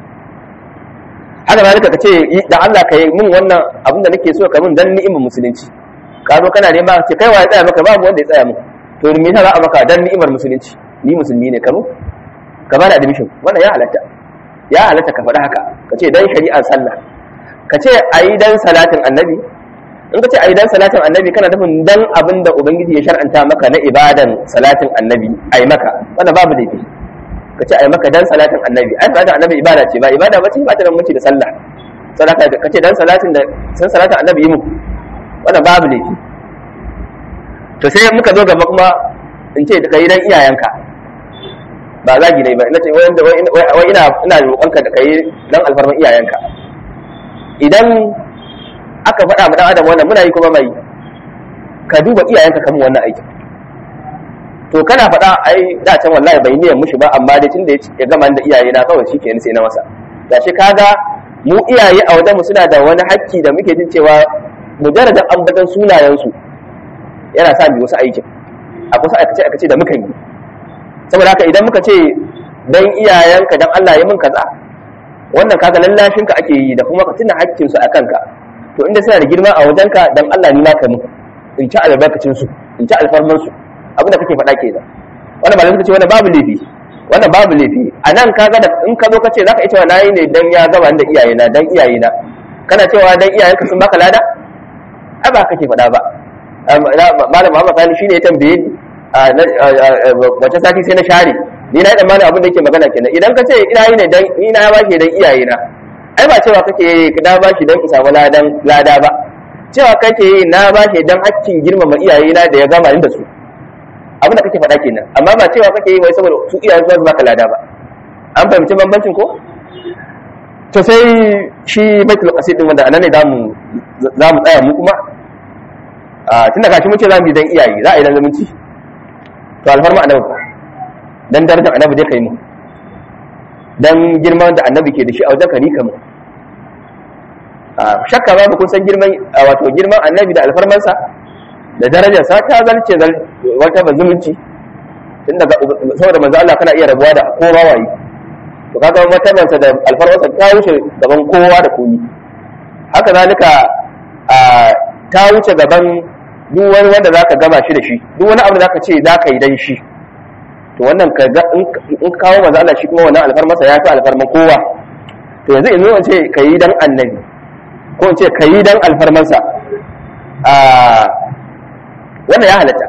S1: haka ma ka ce da Allah ka yi min wannan abin da nake so ka min dan ni'imar musulunci ka zo kana nema ce kai wa ya tsaya maka babu wanda ya tsaya min to me yasa za a maka dan ni'imar musulunci ni musulmi ne kano ka bada admission wannan ya halatta ya halatta ka faɗi haka ka ce dan shari'ar sallah ka ce ayi dan salatin annabi in ka ce ayi dan salatin annabi kana nufin dan abin da ubangiji ya shar'anta maka na ibadan salatin annabi ayi maka wannan babu laifi ka ce ayi maka dan salatin annabi ai salatin annabi ibada ce ba ibada ba ce ba ta da mutunci da sallah sadaka ka ce dan salatin da san salatin annabi yi muku wannan babu laifi to sai muka zo gaba kuma in ce ka yi dan iyayenka ba zagi ne ba ina ce wai ina ina roƙonka da kai dan alfarman iyayenka idan aka faɗa ma dan adam wannan muna yi kuma mai ka duba iyayenka kamun wannan aiki to kana faɗa ai da can wallahi bai niyyar mushi ba amma dai tunda ya gama da iyaye na kawai shi kenan sai na masa gashi kaga mu iyaye a wajen mu suna da wani hakki da muke jin cewa mujarradan ambatan sunayensu yana sa mu wasu aikin a kusa aikace aikace da muka yi saboda haka idan muka ce dan iyayenka dan Allah ya min kaza wannan kaga lallashinka ake yi da kuma ka tuna hakkin su akan ka to inda suna da girma a wajenka dan Allah ni naka mu in ci albarkacin su in ci alfarman su abin da kake faɗa kenan wannan malamin ce wannan babu laifi wannan babu laifi a nan kaga da in ka zo ka ce zaka iya cewa nayi ne dan ya gaba da iyayena dan iyayena kana cewa dan iyayenka sun baka lada ai ba kake faɗa ba malam Muhammad Sani shine ya tambaye ni wace sati sai na share ni na yi tsammanin abin da yake magana kenan idan ka ce ina yi ne dan ni na ba shi dan iyaye na ai ba cewa kake na ba shi dan isa wala dan lada ba cewa kake yi na ba shi dan hakkin girmama iyaye na da ya gama ni da su abin da kake faɗa kenan amma ba cewa kake yi wai saboda su iyaye su baka lada ba an fahimci bambancin ko to sai shi baitul qasid din wanda anan ne zamu zamu tsaya mu kuma a tunda gashi mun ce zamu yi dan iyaye za a yi dan zumunci to alfarma annabi dan darajar annabi dai kai mu dan girman da annabi ke da shi a wajen ka rika mu shakka babu kun san girman wato girman annabi da alfarmansa da darajarsa ta zalce wata bazumunci tun daga saboda manzo Allah kana iya rabuwa da kowa waye to kaga martabansa da alfarmansa ta wuce gaban kowa da komi haka zalika ta wuce gaban duk wani wanda zaka gama shi da shi duk wani abu da zaka ce zaka yi dan shi to wannan ka in kawo manzo Allah shi kuma wannan alfarmasa ya fi alfarman kowa to yanzu in zo ce ka yi dan annabi ko in ce ka yi dan alfarmansa a wannan ya halatta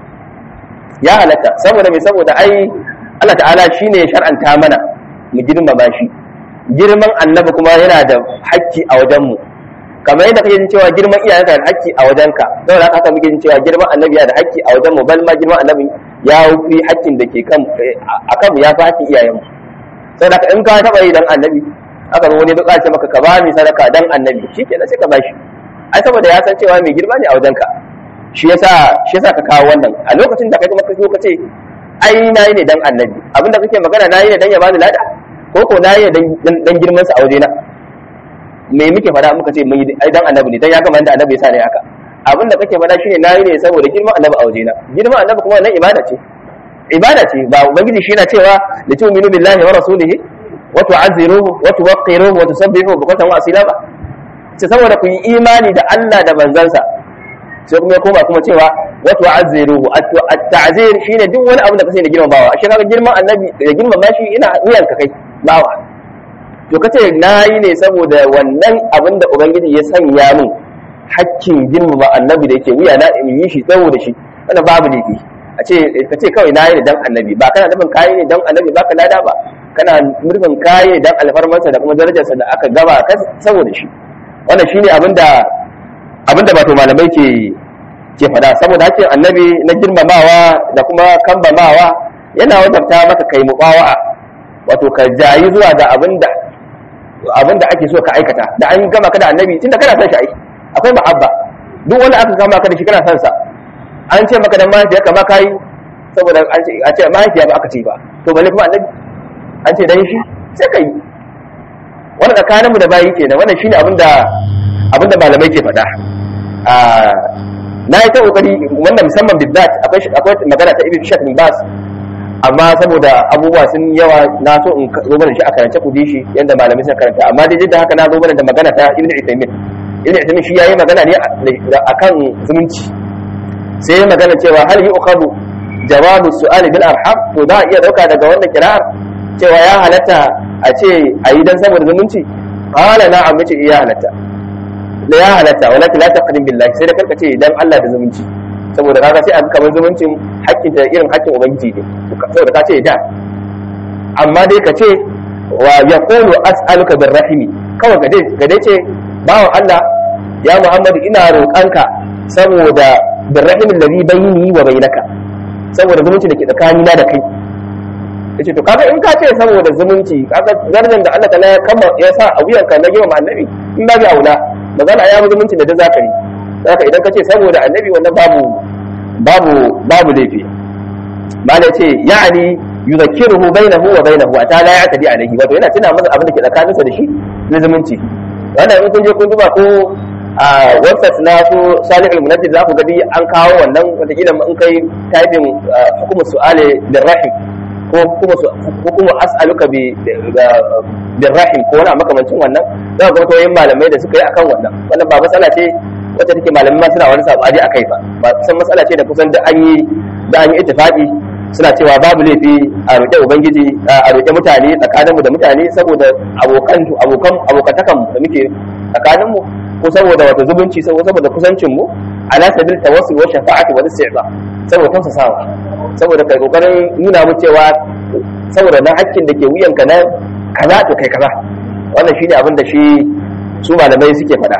S1: ya halatta saboda mai saboda ai Allah ta'ala shine ya shar'anta mana mu girmama shi girman annabi kuma yana da hakki a wajen mu kamar yadda kake jin cewa girman iyayenka da hakki a wajenka saboda haka muke jin cewa girman annabi yana da hakki a wajen mu bal ma girman annabi ya fi hakkin da ke kan a kanmu ya fi hakkin iyayen mu saboda haka in ka taba yi dan annabi aka zo wani buƙaci maka ka ba ni sadaka dan annabi shikenan sai ka bashi ai saboda ya san cewa mai girma ne a wajenka shi yasa shi yasa ka kawo wannan a lokacin da kai kuma ka zo ka ce ai nayi ne dan annabi abinda kake magana nayi ne dan ya bani lada ko ko nayi ne dan girman sa a wajena me muke fada muka ce mun yi ai dan annabi ne dan ya gama da annabi yasa ne haka abin da kake fada shine nayi ne saboda girman annabi a wajena girman annabi kuma wannan ibada ce ibada ce ba ubangiji shi yana cewa la tu'minu billahi wa rasulihi wa tu'azziruhu wa tuwaqqiruhu wa tusabbihuhu bukratan wa asila ba ce saboda ku yi imani da Allah da manzansa sai kuma ya koma kuma cewa wa tu'azziruhu at-ta'zir shine duk wani abu da kace da girmamawa ashe kaga girman annabi da girmama shi ina wuyan ka kai bawa to kace nayi ne saboda wannan abin da ubangiji ya sanya min hakkin girmama annabi da yake wuya na in yi shi saboda shi wannan babu laifi a ce ka ce kawai nayi ne dan annabi ba kana nufin kayi ne dan annabi ba ka lada ba kana nufin kayi ne dan alfarmarsa da kuma darajarsa da aka gaba ka saboda shi wannan shine abinda abinda wato malamai ke ke fada saboda hakkin annabi na girmamawa da kuma kambamawa yana wajabta maka kai muqawa'a wato ka jayi zuwa ga abinda abinda ake so ka aikata da an gama ka da annabi tunda kana son shi ai akwai mahabba duk wanda aka kama ka da shi kana son sa an ce maka dan mahaifiyarka ma kai saboda an ce a ce mahaifiya ba aka ce ba to balle kuma annabi an ce dan shi sai kai wannan tsakaninmu da bayi kenan wannan shine abinda abinda malamai ke faɗa a na yi ta kokari wannan musamman bidat akwai akwai magana ta ibn shak bin bas amma saboda abubuwa sun yawa na so in zo mana shi a karance ku ji shi yanda malamai suka karanta amma dai da haka na zo mana da magana ta ibn Uthaymeen ibn Uthaymeen shi yayi magana ne akan zumunci sai ya magana cewa hal yu'khadu jawabu su'ali bil arham to za a iya dauka daga wannan kira'ar cewa ya halatta a ce a yi dan saboda zumunci qala na'am yace iya halatta da ya halatta walakin la taqdim billahi sai da karka ce dan Allah da zumunci saboda kaga sai a kamar zumuncin hakkin ta irin hakkin ubangiji ne saboda ka ce da amma dai ka ce wa yaqulu as'aluka birrahimi kawai ga dai ga dai ce bawan Allah ya Muhammadu ina roƙanka saboda birrahimin ladhi bayni wa bainaka saboda zumunci da ke tsakanina da kai yace to kaga in ka ce saboda zumunci kaga darajar da Allah ta'ala ya kama ya sa a wuyanka na girma annabi in ba bi aula magana ya zumunci da da zaka yi zaka idan ka ce saboda annabi wannan babu babu babu laifi mala ce ya'ani yuzakkiruhu bainahu wa bainahu ata la ya'tadi alayhi wato yana tuna masa abin da ke tsakaninsa da shi na zumunci wannan in kun je kun duba ko a website na su salihul munajjid za ku gadi an kawo wannan wataƙila in kai typing hukumar su'ale lirrahim ko kuma as'aluka bi birrahim ko wani makamancin wannan za ga mutuwoyin malamai da suka yi akan wannan wannan ba matsala ce wacce take malamai ma suna wani sabani a kai ba ba san matsala ce da kusan da an yi da an yi ittifaqi suna cewa babu laifi a roƙe ubangiji a roƙe mutane tsakaninmu da mutane saboda abokan abokan abokantakan da muke tsakaninmu ko saboda wata zubunci saboda kusancin mu ala sabil tawassul wa shafa'ati wa isti'za saboda tausasawa saboda kai kokarin nuna mu cewa saboda na hakkin da ke wuyanka na kaza to kai kaza wannan shine abin da shi su malamai suke faɗa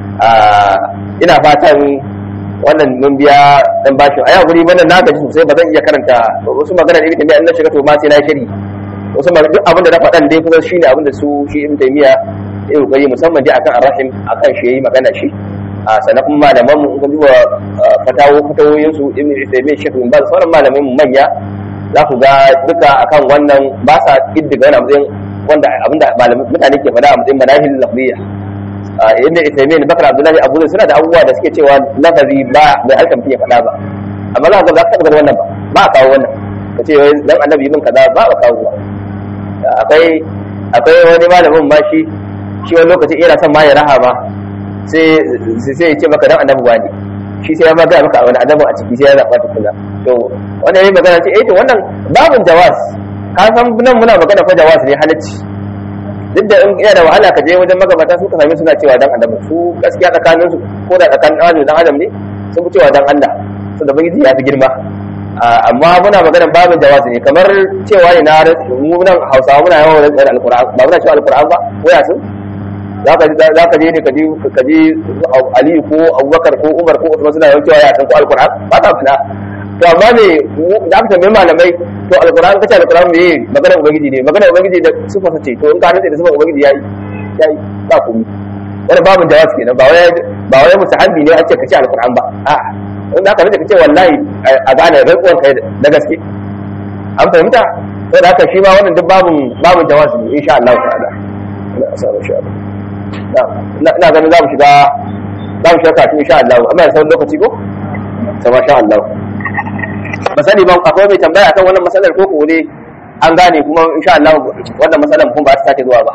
S1: ina fatan wannan mun biya dan bashin a guri bana na gaji sosai ba zan iya karanta wasu magana da ibn taymiya na shiga to ma sai na shiri wasu magana duk abin da na faɗan dai kusan shine abin da su shi ibn taymiya ya kokari musamman dai akan arrahim akan shi yayi magana shi a sannan kuma malaman mu kun duba fatawo fatawoyin su ibn taymiya shi bin ba sauran malaman mu manya za ku ga duka akan wannan ba sa kiddiga wani matsayin wanda abinda mutane ke faɗa a matsayin manahil lafziya inda Isaimin Bakar Abdullahi Abu Zai suna da abubuwa da suke cewa lafazi ba mai halkan fiye faɗa ba amma za ka za ka wannan ba ba a kawo wannan ka ce wai dan annabi bin kaza ba a kawo ba akwai akwai wani malamin ma shi shi wani lokaci ina son ma ya raha ma sai sai ya ce maka dan annabi wani shi sai ya ma ga maka wani annabi a ciki sai ya zaɓa tukuna to wannan yayin magana ce eh to wannan babin jawas ka san nan muna magana fa jawas ne halacci duk da in yana da wahala ka je wajen magabata su ka same suna cewa dan adam su gaskiya tsakanin su ko da tsakanin adam dan adam ne sun fi cewa dan Allah su da bangiji ya fi girma amma muna maganar babin jawazi ne kamar cewa ne na mu nan Hausawa muna yawan rantsa alquran ba muna cewa alquran ba ko ya sun zaka zaka je ne ka ji ka ji Ali ko Abubakar ko Umar ko Usman suna yawan cewa ya san ko alquran ba ta fada to amma me da aka tambaye malamai to alquran kace alquran me magana ubangiji ne magana ubangiji da sifa ce to in ka rantsa da sifa ubangiji yayi yayi ba komai wannan babin jawaz kenan ba wai ba wai musahabi ne ake kace alquran ba a in aka rantsa kace wallahi a gane rantsuwan kai da gaske an fahimta to da haka shi ma wannan duk babin babin jawaz ne insha Allah ta'ala ina asara insha Allah ina ganin za mu shiga za mu shiga kafin insha Allah amma ya sauran lokaci ko sama sha Allah ba sani ba akwai mai tambaya akan wannan matsalar ko ko ne an gane kuma insha Allah wannan matsalar kuma ba ta sake zuwa ba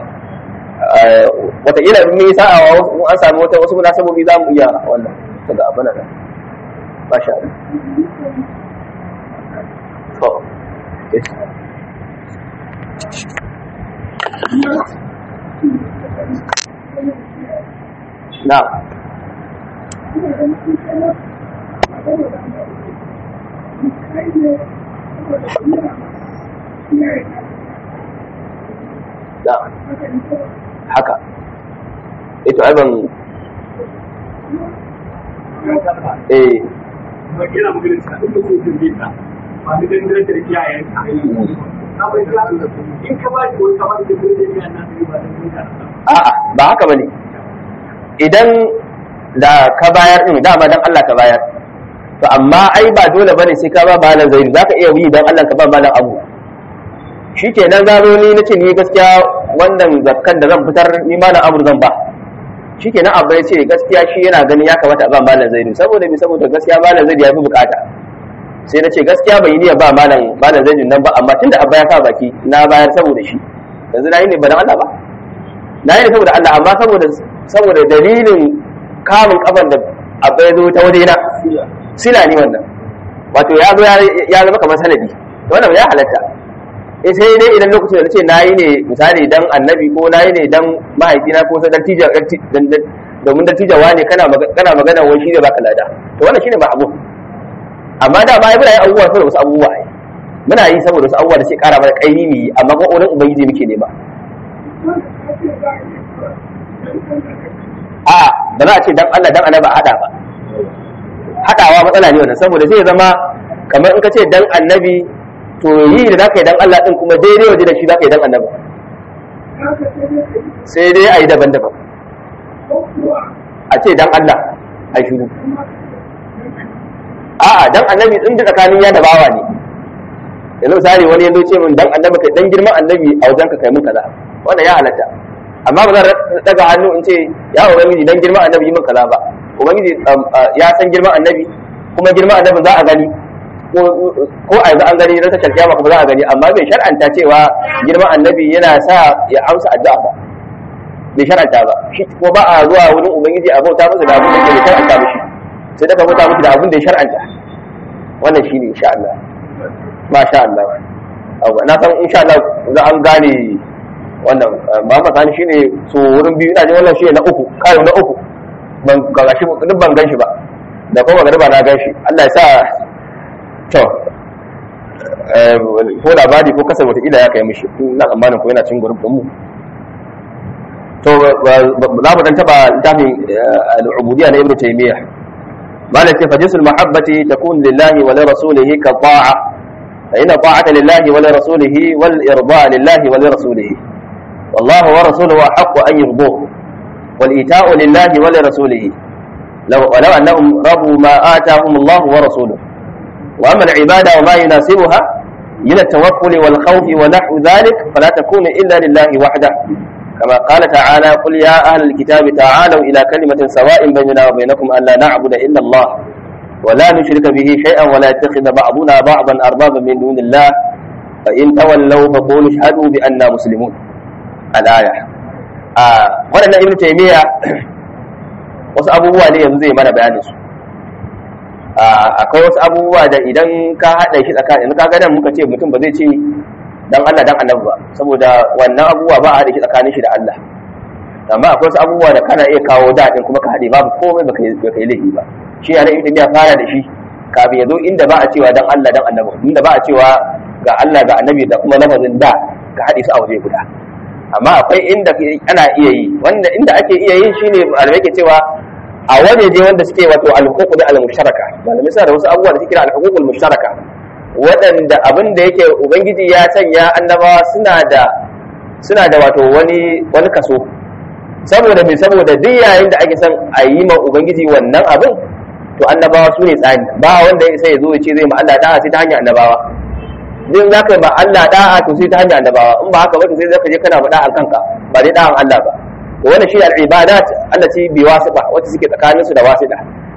S1: wataƙila in yi sa'a an sami wata wasu munasabobi za mu iya wannan daga abin nan ba sha Allah to na da haka ito ai ban eh a'a ba haka bane idan da ka bayar din dama dan Allah ka bayar to amma ai ba dole bane sai ka ba malam zaidu zaka iya yi dan Allah ka ba malam abu shikenan zaro ni nace ni gaskiya wannan zakkan da zan fitar ni malam abu zan ba shikenan abba ya ce gaskiya shi yana ganin ya kamata a ba malam zaidu saboda me saboda gaskiya malam zaidu ya fi bukata sai na ce gaskiya bai yi ba malam malam zaidu nan ba amma tunda abba ya sa baki na bayar saboda shi yanzu na yi ne ba dan Allah ba na yi ne saboda Allah amma saboda saboda dalilin kamun kafan da abba ya zo ta wajena sila ne wannan wato ya zo ya zama kamar sanadi wannan ya halatta eh sai dai idan lokacin da nace nayi ne misali dan annabi ko nayi ne dan mahaifina ko sai tija domin da tijawa ne kana kana magana wai shi ne baka lada to wannan shine ba abu amma da ba muna yi abubuwa saboda wasu abubuwa ai muna yi saboda wasu abubuwa da sai kara mana kaimi mu yi amma ko wurin ubangiji muke nema a ba za a ce dan Allah dan annabi a hada ba hadawa matsala ne wannan saboda zai zama kamar in ka ce dan annabi to yi da zaka yi dan Allah din kuma daidai waje da shi zaka yi dan annabi sai dai a yi daban-daban a ce dan Allah a yi shiru a'a dan annabi din da tsakanin ya da bawa ne yanzu misali wani yanzu ce min dan annabi kai dan girman annabi a wajen ka kai mun kaza wannan ya halatta amma ba zan daga hannu in ce ya ubangiji dan girman annabi yi min kaza ba ubangiji ya san girman annabi kuma girman annabi za a gani ko a yanzu an gani na tashar kiyama kuma za a gani amma bai shar'anta cewa girman annabi yana sa ya amsa addu'a ba bai shar'anta ba shi ko ba a zuwa wurin ubangiji a bauta masa da abin da ke shar'anta mishi sai daga bauta miki da abin da ya shar'anta wannan shine insha Allah masha Allah na san insha Allah za an gane wannan ba ma sani shine so wurin biyu ina ji wannan shine na uku kai na uku ban ga shi duk ban gan shi ba da kuma garba na gan shi Allah ya sa to ko labari ko kasar wata ya kai mishi na tsammanin ko yana cin gurbin mu to za mu dan taba littafin al'ubudiyya na ibnu taymiyyah malam ce fajisul mahabbati takun lillahi wa li rasulihi ka ta'a fa inna ta'ata lillahi wa li rasulihi wal irda lillahi wa li rasulihi والله ورسوله أحق أن يرضوه والإيتاء لله ولرسوله لو ولو أنهم رضوا ما آتاهم الله ورسوله وأما العبادة وما يناسبها من التوكل والخوف ونحو ذلك فلا تكون إلا لله وحده كما قال تعالى قل يا أهل الكتاب تعالوا إلى كلمة سواء بيننا وبينكم ألا نعبد إلا الله ولا نشرك به شيئا ولا يتخذ بعضنا بعضا أربابا من دون الله فإن تولوا فقولوا اشهدوا بأننا مسلمون الآية آه ولنا ابن تيمية wasu abubuwa ne yanzu zai mana bayanin su akwai wasu abubuwa da idan ka haɗa shi tsakanin yanzu ka ga nan muka ce mutum ba zai ce dan Allah dan annabi ba saboda wannan abubuwa ba a haɗa shi tsakanin shi da Allah amma akwai wasu abubuwa da kana iya kawo daɗin kuma ka haɗe babu komai baka yi baka yi laifi ba shi yana ibn ya fara da shi kafin ya zo inda ba a cewa dan Allah dan annabi inda ba a cewa ga Allah ga annabi da kuma lafazin da ka haɗe su a waje guda amma akwai inda ana iya yi wanda inda ake iya yin shine malamai ke cewa a wajeje wanda suke wato al-huquq da al-mushtaraka malamai suna da wasu abubuwa da suke kira al-huquq al-mushtaraka waɗanda abin da yake ubangiji ya sanya annabawa suna da suna da wato wani wani kaso saboda me saboda duk yayin da ake son a yi ma ubangiji wannan abin to annabawa su ne tsani ba wanda ya sai ya zo ya ce zai ma Allah da'a sai ta hanyar annabawa din za ka ba Allah da'a to sai ta hanyar annabawa in ba haka ba sai zaka je kana faɗa a kanka ba dai da'an Allah ba to wannan shi al-ibadat allati bi wasifa wacce suke tsakanin su da wasida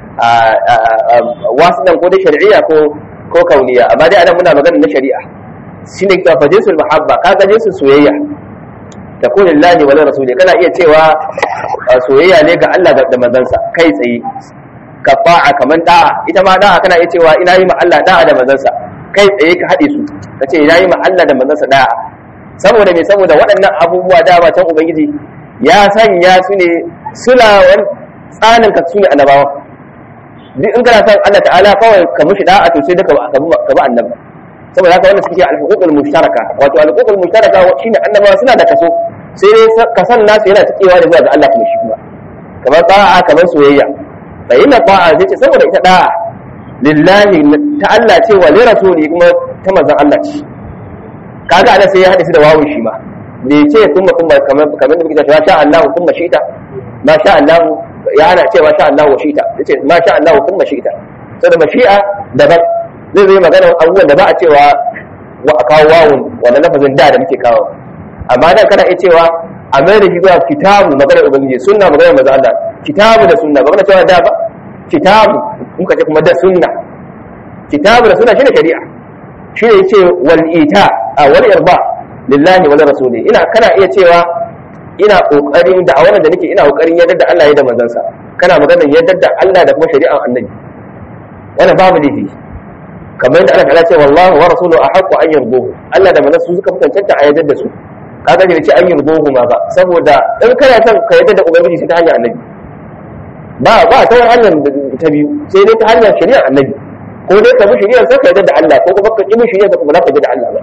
S1: wasidan ko da shar'iyya ko ko kauniya amma dai anan muna magana na shari'a shine ka fa jinsul mahabba ka ga jinsul soyayya takun lillahi wa rasuli kana iya cewa soyayya ne ga Allah da manzansa kai tsaye ka fa'a kaman da'a ita ma da'a kana iya cewa ina yi ma Allah da'a da manzansa kai tsaye ka haɗe su ka ce ina yi ma Allah da manzansa da'a saboda me saboda waɗannan abubuwa dama can ubangiji ya sanya su ne sulawan tsanin ka su ne annabawa duk in kana son Allah ta'ala kawai ka mushi da'a to sai duka ka bi annabi saboda haka wannan suke al-huququl mushtaraka wato al-huququl mushtaraka shine annabawa suna da kaso sai dai kasan nasu yana cikewa da zuwa ga Allah kuma shi kuma kamar ta'a kamar soyayya fa inna ta'a sai ce saboda ita da'a lillahi ta Allah ce wa li rasuli kuma ta manzon Allah ce kaga ana sai ya hada shi da wawun shi ma bai ce kuma kuma kamar kamar da muke cewa sha Allah kuma shita ma sha Allah ya ana cewa sha Allah wa shita yace ma sha Allah kuma shita saboda mashi'a daban zai zai magana abubuwan da ba a cewa wa a kawo wawun wannan lafazin da da muke kawo amma dan kana iya cewa a mai da shi zuwa kitabu magana ubangiji sunna magana manzo Allah kitabu da sunna ba magana cewa da ba kitabu muka ce kuma da sunna kitabu da sunna shine shari'a shine yace wal ita a wal irba lillahi wal rasuli ina kana iya cewa ina kokarin da a wannan da nake ina kokarin yadda da Allah ya da manzansa kana magana yadda da Allah da kuma shari'an annabi wannan babu laifi kamar yadda Allah ta ce wallahu wa rasuluhu ahqqu an yarduhu Allah da manzansa suka fi cancanta a yadda da su kaga bai ce an yarduhu ma ba saboda in kana son ka yadda da ubangiji sai ta hanyar annabi ba ba ta wani hanyar ta biyu sai dai ta hanyar shari'ar annabi ko dai ka bi shari'ar sai ka yadda da Allah ko kuma ka ki bi shari'ar ka ba za ka yadda da Allah ba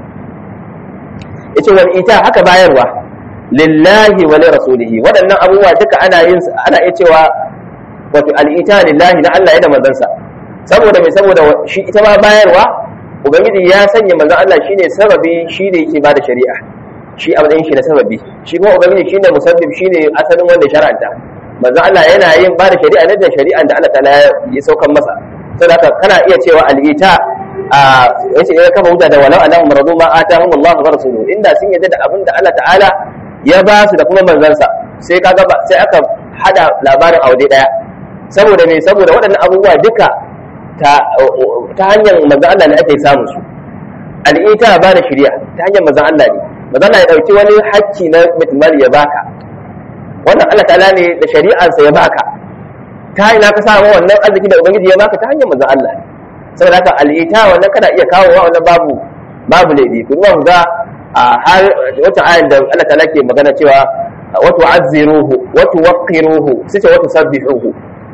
S1: yace wal ita haka bayarwa lillahi wa rasulihi waɗannan abubuwa duka ana yin ana iya cewa wato al'ita lillahi na Allah ya da manzansa saboda mai saboda shi ita ma bayarwa ubangiji ya sanya manzon Allah shine sababi shine yake bada shari'a shi a matsayin shi na sababi shi kuma ubangiji shine musabbib shine asalin wanda shar'anta manzon Allah yana yin bada shari'a ne da shari'an da Allah ta'ala ya saukan masa saboda haka kana iya cewa al'ita a yace ya kafa hujja da walau annahum radu ma atahum Allah wa rasuluhu inda sun yadda da abin da Allah ta'ala ya ba su da kuma manzansa sai kaga ba sai aka hada labarin aure daya saboda me saboda waɗannan abubuwa duka ta ta hanyar manzon Allah ne ake samu su al'ita ba da shari'a ta hanyar manzon Allah ne manzon Allah ya dauki wani hakki na mutumali ya baka wannan Allah ta'ala ne da shari'arsa ya baka ta ina ka samu wannan arziki da ubangiji ya baka ta hanyar manzon Allah saboda haka al'ita wannan kana iya kawo wa wannan babu babu laifi ku mu ga a har wata ayan da Allah ta'ala ke magana cewa wa tu'azziruhu wa tuwaqqiruhu sai wa tusabbihuhu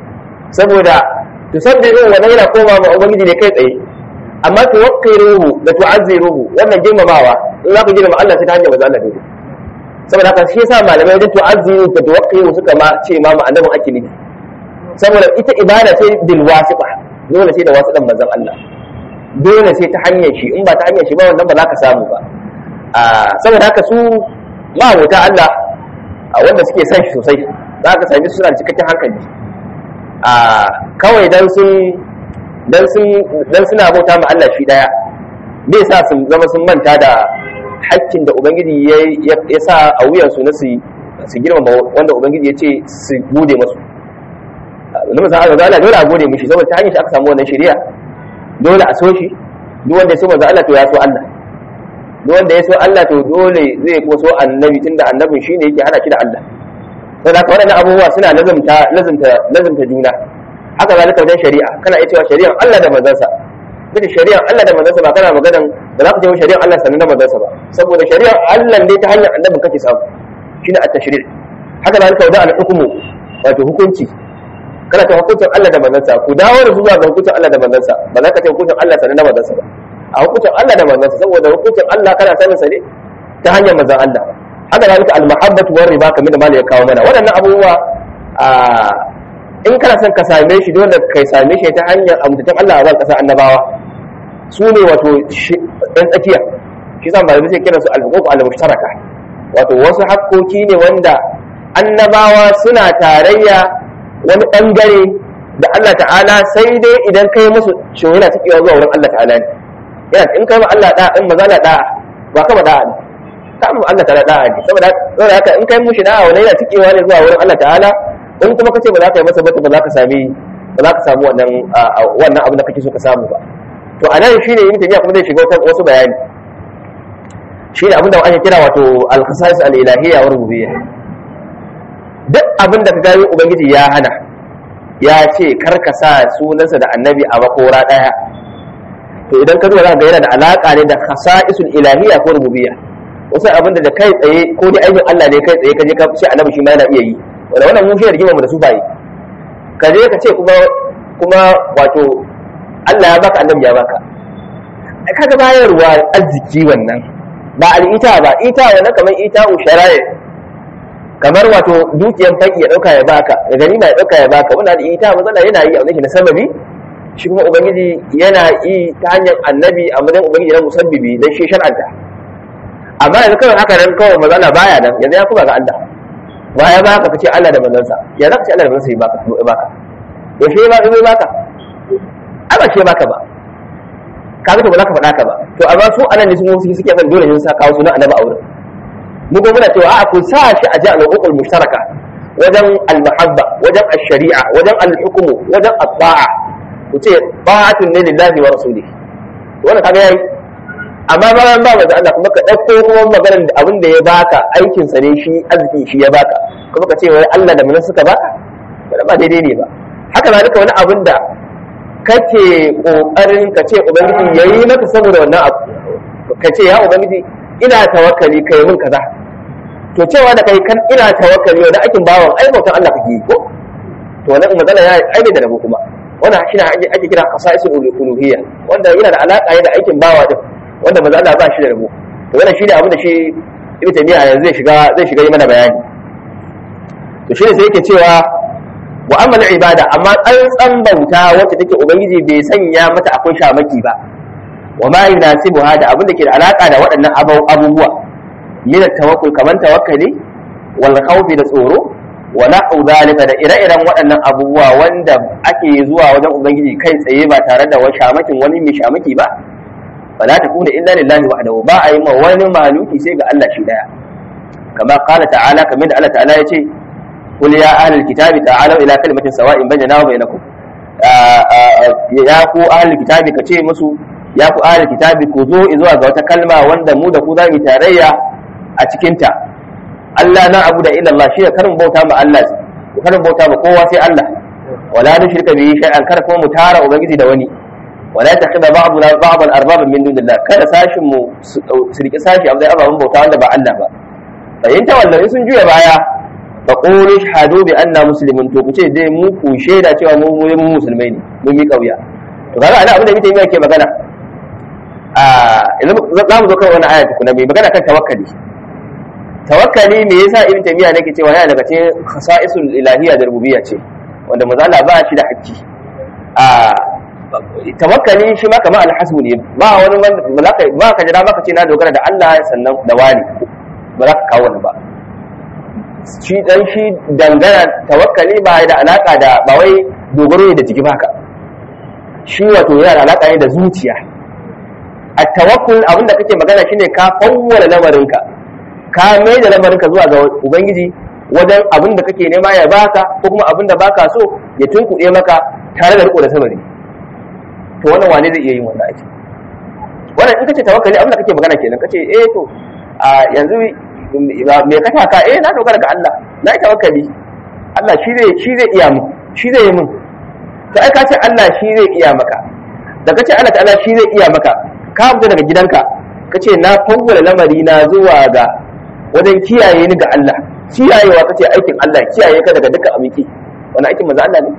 S1: saboda tusabbihuhu wannan yana koma ma ubangiji ne kai tsaye amma tuwaqqiruhu da tu'azziruhu wannan girmamawa in za ku girmama Allah sai ta hanyar manzo Allah dole saboda haka shi yasa malamai da tu'azziru da tuwaqqiru suka ma ce ma annabin ake nufi saboda ita ibada ce bil wasiqa dole sai da wasiqan manzon Allah dole sai ta hanyar shi in ba ta hanyar shi ba wannan ba za ka samu ba saboda haka su ma'abuta Allah wanda suke san shi sosai za ka sami suna da cikakken hankali kawai dan sun dan sun dan suna bauta ma Allah shi daya bai sa su zama sun manta da hakkin da ubangiji ya sa a wuyansu na su su girmama wanda ubangiji ya ce su gode masu na musa Allah Allah dole a gode mishi saboda ta hanyar shi aka samu wannan shari'a dole a so shi duk wanda ya so manzo Allah to ya so Allah duk wanda ya so Allah to dole zai kuma so annabi tunda annabin shine yake hana shi da Allah to da waɗannan abubuwa suna lazumta lazumta lazumta juna haka zalika wajen shari'a kana iya cewa shari'ar Allah da manzansa duk shari'ar Allah da manzansa ba kana maganan ba za ka ce shari'ar Allah sannan da manzansa ba saboda shari'ar Allah ne ta hanyar annabin kake samu shine at-tashri' haka zalika wajen al-hukmu wato hukunci kana ta hukuncin Allah da manzansa ku dawo da zuwa ga hukuncin Allah da manzansa ba za ka ce hukuncin Allah sannan da manzansa ba a hukuncin Allah da manzansa saboda hukuncin Allah kana sanin sa ne ta hanyar manzan Allah haka zalika al-mahabbatu war riba kamar da malai ya kawo mana waɗannan abubuwa in kana son ka same shi dole kai same shi ta hanyar amintacin Allah a ban kasa annabawa su ne wato ɗan tsakiya shi sa malamai sai kiransu al-huquq al-mushtaraka wato wasu hakkoki ne wanda annabawa suna tarayya wani bangare da Allah ta'ala sai dai idan kai musu shin yana cikewa zuwa wurin Allah ta'ala ne yana in kai ma Allah da in maza la da'a ba kama da'a ne ka mu Allah ta'ala da'a ne saboda saboda haka in kai mushi da'a wani yana cikewa ne zuwa wurin Allah ta'ala in kuma kace ba za ka yi masa ba ba za ka sami ba za ka samu wannan wannan abin da kake so ka samu ba to anan shine yin tafiya kuma zai shiga wasu bayani shine abin da ake kira wato al-khasais al-ilahiyya wa rububiyya duk abin da ka gani ubangiji ya hana ya ce kar ka sa sunansa da annabi a makora daya to idan ka zuwa za ga yana da alaka ne da khasa'isul ilahiyya ko rububiyya wasu abin da kai tsaye ko da aikin Allah ne kai tsaye ka je ka ce annabi shi ma yana iya yi wanda wannan mun shi rigima mu da su bayi ka je ka ce kuma kuma wato Allah ya baka annabi ya baka kaga bayarwa arziki wannan ba al'ita ba ita wannan kamar ita usharaye kamar wato dukiyan fanki ya dauka ya baka da ganima ya dauka ya baka wannan ita matsala yana yi a wani na sababi shi kuma ubangiji yana yi ta hanyar annabi a madadin ubangiji na musabbibi dan shi shar'anta amma yanzu kawai haka nan kawai matsala baya nan yanzu ya kuma ga Allah wa ya baka kace Allah da manzansa ya zaka ce Allah da manzansa ya baka ya baka yaushe ya baka ya baka ai ba shi baka ba kaga to ba za ka faɗa ka ba to amma su anan ne sun wasu suke son dole ne sa kawo sunan annabi a wurin mu ko muna cewa a ku sa shi a jami'ul uqul mushtaraka wajen al-mahabba wajen ash-shari'a wajen al-hukmu wajen at-ta'a ku ce ta'atun ne lillahi wa rasulihi wannan kaga yayi amma bayan ba manzo Allah kuma ka dauko kuma maganar da abin da ya baka aikin sa ne shi arziki shi ya baka kuma ka ce wai Allah da mun suka baka ba ba daidai ne ba haka zalika wani abin da kake kokarin ka ce ubangiji yayi maka saboda wannan abu ka ce ya ubangiji ina tawakkali kai mun kaza to cewa da kai kan ina tawakkali wanda aikin bawan ai bautan Allah kake yi ko to wannan magana ya ai da rabo kuma wannan shi ne ake kira qasaisul uluhiyya wanda yana da alaka da aikin bawa din wanda manzo Allah ba shi da rabo to wannan shine abin da shi Ibn Taymiyyah yanzu zai shiga zai shiga yi mana bayani to shine sai yake cewa wa amal ibada amma tsantsan bauta wacce take ubangiji bai sanya mata akwai shamaki ba wa ma yunasibuha da abin da ke da alaka da waɗannan abubuwa min tawakkul kaman tawakkali wal khawfi da tsoro wa na'u zalika da ire-iren waɗannan abubuwa wanda ake zuwa wajen ubangiji kai tsaye ba tare da wani shamakin wani mai shamaki ba fala takuna illa lillahi wahdahu ba a yi ma wani maluki sai ga Allah shi daya kama qala ta'ala kamar da Allah ta'ala ya ce قل يا أهل الكتاب تعالوا إلى كلمة سواء بيننا وبينكم ya ku ahli kitabi ka ce musu ya ku ahli kitabi ku zo zuwa ga wata kalma wanda mu da ku za mu tarayya a cikin ta Allah na abu da illa Allah shi karin bauta ma Allah karin bauta ma kowa sai Allah wala nushrika bihi shay'an kar kuma mu tara ubangiji da wani wala takhidha ba'duna ba'dan arbaban min dunillah kada sashin mu su riki sashi abu da ababen bauta wanda ba Allah ba fahimta wallahi sun juya baya fa qulu shahadu bi anna muslimun to kuce dai mu ku shaida cewa mu mu musulmai ne mun mi kauya to kaga ana abin da muke yi ke magana a yanzu za mu zo kan wani aya tukuna mai magana kan tawakkali tawakkali me yasa ibn taymiya nake cewa yana daga cikin khasa'isul ilahiyya da rububiyya ce wanda manzo Allah ba shi da hakki a tawakkali shi ma kamar alhasbu ne ba wani wanda ba ka ba ka jira maka ce na dogara da Allah sannan da wani ba za ka kawo wani ba shi dan shi dangana tawakkali ba da alaka da ba wai dogaro ne da jiki baka shi wato yana da alaka ne da zuciya a tawakkul abinda kake magana shine ka fawwala lamarinka ka mai da lamarinka zuwa ga ubangiji wajen abin da kake nema ya baka ko kuma abin da baka so ya tunkuɗe maka tare da riko da sabari to wannan wane zai iya yin wannan aiki wannan in kace tawakkali abin da kake magana kenan kace eh to a yanzu me ka taka eh na dogara ga Allah na yi tawakkali Allah shi zai shi zai iya mu shi zai yi mun to ai ka ce Allah shi zai iya maka da kace Allah ta'ala shi zai iya maka ka fita daga gidanka kace na fawwala lamari na zuwa ga wajen kiyaye ni ga Allah kiyayewa kace aikin Allah kiyaye ka daga dukkan abinki wannan aikin manzo Allah ne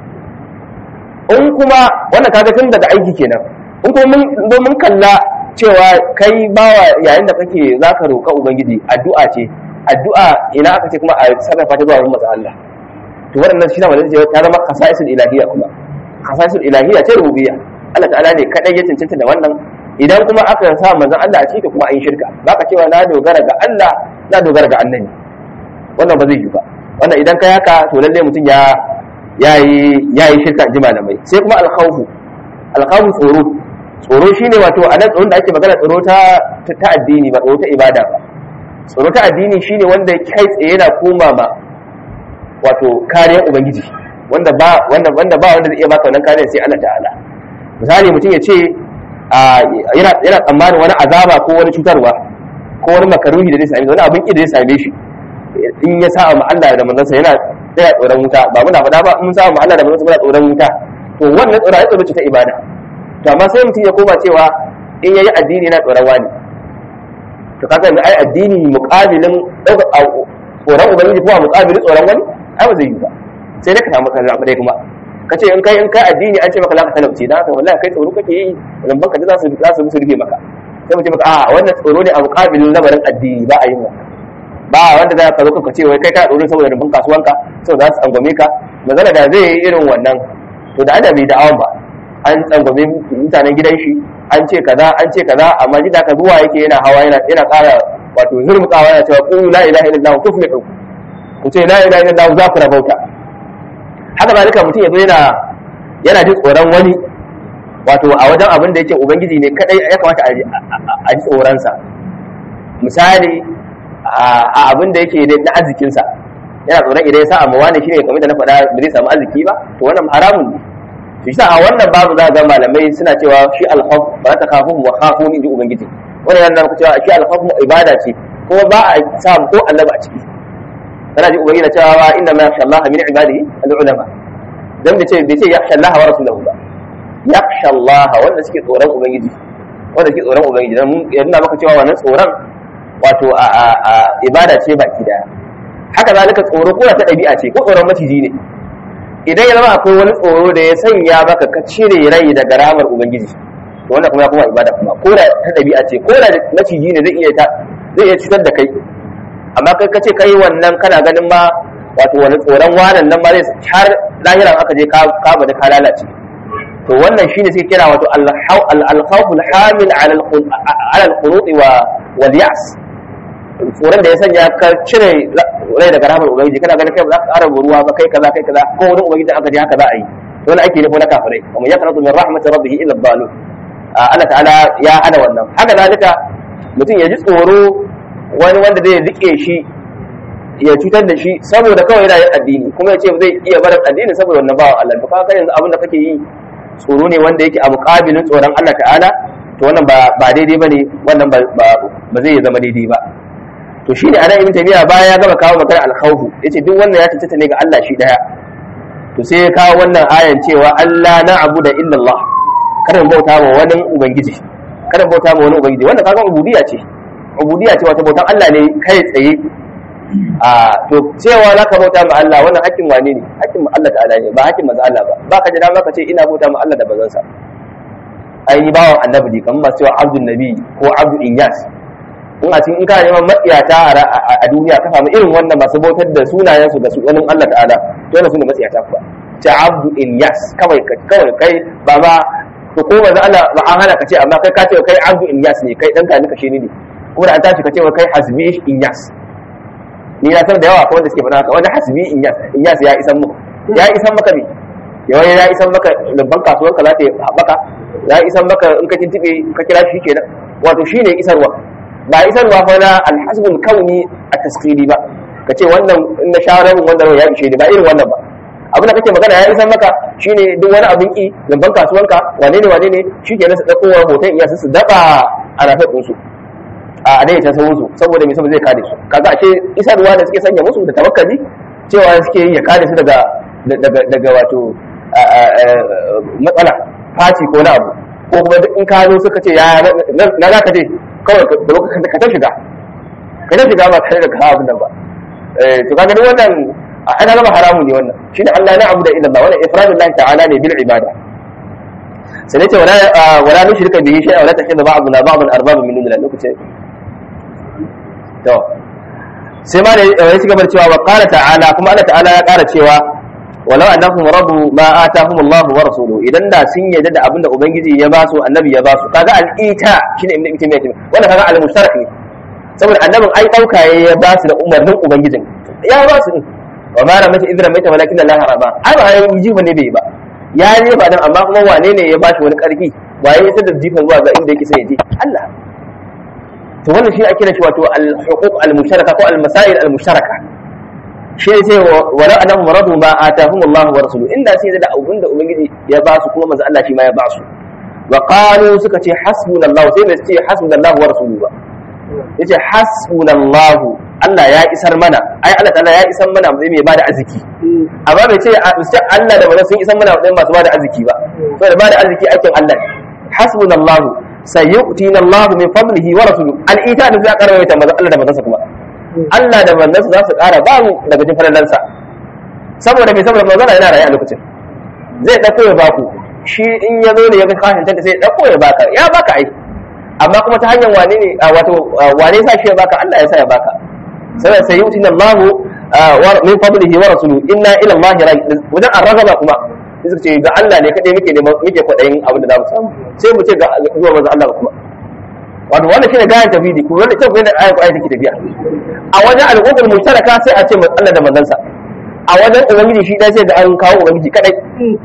S1: in kuma wannan kaga tun daga aiki kenan in kuma mun mun kalla cewa kai bawa yayin da kake zaka roka ubangiji addu'a ce addu'a ina aka ce kuma a sarrafa ta zuwa manzo Allah to wannan shi ne wanda zai ta zama khasaisul ilahiyya kuma khasaisul ilahiyya ce rububiyya Allah ta'ala ne kadai ya cancanta da wannan idan kuma aka sa manzon Allah a ciki kuma an yi shirka zaka cewa na dogara ga Allah na dogara ga annabi wannan ba zai yi ba wannan idan kai haka to lalle mutum ya yayi yayi shirka ji malamai sai kuma alkhawfu alkhawfu tsoro tsoro shine wato a nan tsoron da ake magana tsoro ta ta addini ba tsoro ta ibada ba tsoro ta addini shine wanda kai tsaye yana koma ma wato kariyar ubangiji wanda ba wanda wanda ba wanda zai iya baka wannan kariyar sai Allah ta'ala misali mutum ya ce yana yana tsammanin wani azaba ko wani cutarwa ko wani makaruhi da zai same wani abin da zai same shi in ya sa ma Allah da manzansa yana yana tsoron wuta ba muna faɗa ba in sa ma Allah da manzansa muna tsoron wuta to wannan tsoron ai tsoro ce ta ibada to amma sai mutum ya koma cewa in yayi addini yana tsoron wani to kaga yanzu ai addini muqabilin tsoron ubangiji ko muqabilin tsoron wani ai ba zai yi ba sai dai ka samu kan abu dai kuma ka ce in kai in kai addini an ce maka zaka talauce dan haka wallahi kai tsoro kake yi lamban ka za su za su rufe maka sai mu ce maka a wannan tsoro ne a muqabilin lamarin addini ba a yin wannan ba wanda za ka zo ka ce wai kai ka tsoro saboda rubun kasuwanka saboda za su tsangwame ka magana da zai yi irin wannan to da adabi da awan ba an tsangwame mutanen gidan shi an ce kaza an ce kaza amma ji da ka zuwa yake yana hawa yana yana ƙara wato zurmukawa yana cewa qulu la ilaha illallah tuflihu ku ce la ilaha illallah za ku rabauta haka zalika mutum ya zo yana yana jin tsoron wani wato a wajen abin da yake ubangiji ne kadai ya kamata a ji tsoronsa misali a abin da yake na arzikinsa yana tsoron idan ya sa amma wani shine kamar da na faɗa ba zai samu arziki ba to wannan haramun ne to shi a wannan babu za ga malamai suna cewa shi alkhawf ba ta kafu wa khafu in ji ubangiji wannan yana nuna cewa shi alkhawf ibada ce kuma ba a samu ko annaba a ciki kana ji ubangiji na cewa inna ma yakhsha Allah min ibadihi al-ulama dan bai ce bai ce yakhsha Allah wa rasuluhu ba yakhsha Allah wanda suke tsoron ubangiji wanda suke tsoron ubangiji dan ya nuna maka cewa wannan tsoron wato a ibada ce baki daya haka zalika tsoro ko ta ɗabi'a ce ko tsoron maciji ne idan ya zama akwai wani tsoro da ya sanya maka ka cire rai daga ramar ubangiji to wannan kuma ya kuma ibada kuma ko da ta ɗabi'a ce ko da maciji ne zai iya zai iya cutar da kai amma kai ka ce kai wannan kana ganin ma wato wani tsoron wanan nan ma zai har lahiran aka je ka ka bada ka lalace to wannan shine suke kira wato al-khawf al-hamil ala al-qunut wa wal ya's tsoron da ya sanya ka cire rai daga rahmar ubangiji kana ganin kai ba za ka ƙara ruwa ba kai kaza kai kaza ko wani ubangiji aka je haka za a yi to wani ake nufi na kafirai kuma ya karatu min rahmatir rabbih illa dhalu Allah ta'ala ya hana wannan haka zalika mutum ya ji tsoro wani wanda zai rike shi ya cutar da shi saboda kawai yana yin addini kuma ya ce zai iya barin addini saboda wannan bawan Allah to kaga yanzu abin da kake yi tsoro ne wanda yake a muƙabilin tsoron Allah ta'ala to wannan ba ba daidai bane wannan ba ba zai zama daidai ba to shi ne anan ibn taymiya baya ya gama kawo magana al-khawf yace duk wannan ya tantance ne ga Allah shi daya to sai ya kawo wannan ayan cewa Allah na abuda illa Allah kada mu bauta wa wani ubangiji kada mu bauta wa wani ubangiji wannan kaga ubudiyya ce ubudiyya ce wata bautan Allah ne kai tsaye a to cewa zaka bauta ma Allah wannan hakkin wane ne hakkin Allah ta'ala ne ba hakkin manzo Allah ba ba ka ji dama ka ce ina bauta ma Allah da bazan sa ai ni bawan annabi ne kamar masu cewa abdul nabi ko abdul inyas in a cikin in kana neman matsiyata a duniya ka samu irin wannan masu bautar da sunayen su ga su wani Allah ta'ala to wannan sune matsiyata kuwa ta abdu ilyas kawai kawai kai ba ba to ko manzo Allah ba an hana ka ce amma kai ka ce kai abdu ilyas ne kai dan ka nika shi ne kuma da an tashi ka ce kai hasbi ilyas ni na san da yawa akwai wanda suke faɗa haka wani hasbi inyas inyas ya isan muku ya isan maka ne yawa ya isan maka babban kasuwar ka za ta haɓaka ya isan maka in ka tintibe ka kira shi kenan wato shine isarwa ba isarwa fa na alhasbul kauni a tasqili ba ka ce wannan in na shawarar wanda ya ishe ni ba irin wannan ba abin da kake magana ya isan maka shine duk wani abin ki babban kasuwanka wane ne wane ne shi kenan su ɗauko hoton iyasu su daɓa a rafin ɗinsu a dai ta sauransu saboda mai saboda zai kare su kaga ashe isarwa da suke sanya musu da tawakkali cewa suke yi ya kare su daga daga daga wato matsala faci ko na abu ko kuma in ka zo suka ce ya na za ka je kawai ka ta shiga ka ta shiga ba tare da ka abin nan ba to kaga duk wannan ana gaba haramun ne wannan shine Allah na abu da illa Allah wannan ifradullahi ta'ala ne bil ibada sai ce wala wala nushrika bihi shay'a wala takhidha ba'duna ba'dan arbaba min dunillah lokacin to sai ma da ya ci gaba da cewa wa qala ta'ala kuma Allah ta'ala ya ƙara cewa walau annahum radu ma atahum Allah wa rasuluhu idan da sun yarda da abinda ubangiji ya ba su annabi ya ba su kaga al-ita shine ibn ibn taymiyyah wanda kaga al-mushtarak ne saboda annabin ai dauka ya ba su da umarnin ubangijin ya ba su din wa ma ramata idra maita walakin Allah harama ai ba ai jifa ne bai ba ya ne ba dan amma kuma wane ne ya ba shi wani karfi waye ya tada jifan zuwa ga inda yake sai ya je Allah to wannan shi ake shi wato al-huquq al-mushtaraka ko al-masail al-mushtaraka shi ne sai wala annahum radu ma atahum Allah wa rasuluhu inda sai da abun da ubangiji ya ba su kuma manzo Allah shi ma ya ba su wa qalu suka ce hasbunallahu sai bai ce hasbunallahu wa rasuluhu ba yace hasbunallahu Allah ya isar mana ai Allah ta'ala ya isar mana zai mai bada arziki amma bai ce Allah da manzo sun isar mana wadai masu bada arziki ba saboda bada arziki aikin Allah ne hasbunallahu sayyu'tina Allahu min fadlihi wa rasuluhu al-ita da za karwaye ta manzo Allah da manzansa kuma Allah da manzansa za su ƙara ba mu daga cikin falalansa saboda mai saboda manzo yana raye a lokacin zai dauko ya baku shi in ya zo ne ya ga kashin tanta sai ya dauko ya baka ya baka ai amma kuma ta hanyar wane ne wato wane sa shi ya baka Allah ya sa ya baka saboda sayyu'tina Allahu min fadlihi wa rasuluhu inna ila Allah wajen arragaba kuma sai suka ce ga Allah ne kadai muke neman muke kwadayin abin da za mu samu sai mu ce ga zuwa manzo Allah kuma wato wannan shine gayan tafidi kuma wannan cewa da ayan Qur'ani take tafiya a wajen al'ummar mushtaraka sai a ce Allah da manzansa a wajen ubangiji shi dai sai da an kawo ubangiji kadai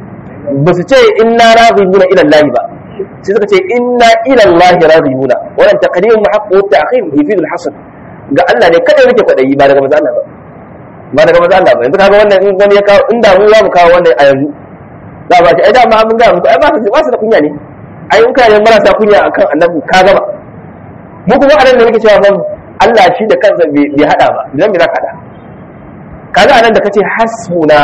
S1: ba su ce inna raghibuna ila Allah ba sai suka ce inna ila Allah raghibuna wannan taqdim muhaqqu ta'khir yufid al-hasr ga Allah ne kada nake kwadayi ba daga manzo Allah ba ba daga manzo Allah ba yanzu kaga wannan in wani ya kawo inda mu za mu kawo wannan a yanzu za ba ce ai da ma mun ga muku ai ba su ba su da kunya ne ai in kana marasa kunya akan annabi ka gaba mu kuma anan da nake cewa ban Allah shi da kansa bai hada ba idan me za ka hada kaga anan da kace hasbuna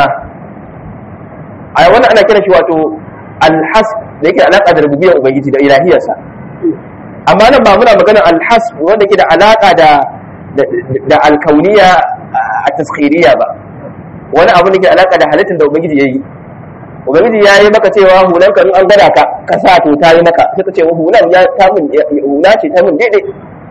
S1: ai wannan ana kira shi wato alhas da yake alaka da rububiyyar ubangiji da ilahiyarsa amma nan ba muna magana alhas wanda ke da alaka da da alkauniya a taskhiriya ba wani abu da ke alaka da halittar da ubangiji yayi ubangiji ya yi maka cewa hulan ka in an gada ka ka sa to ta yi maka sai ka ce hulan ya ta mun hula ce ta mun daidai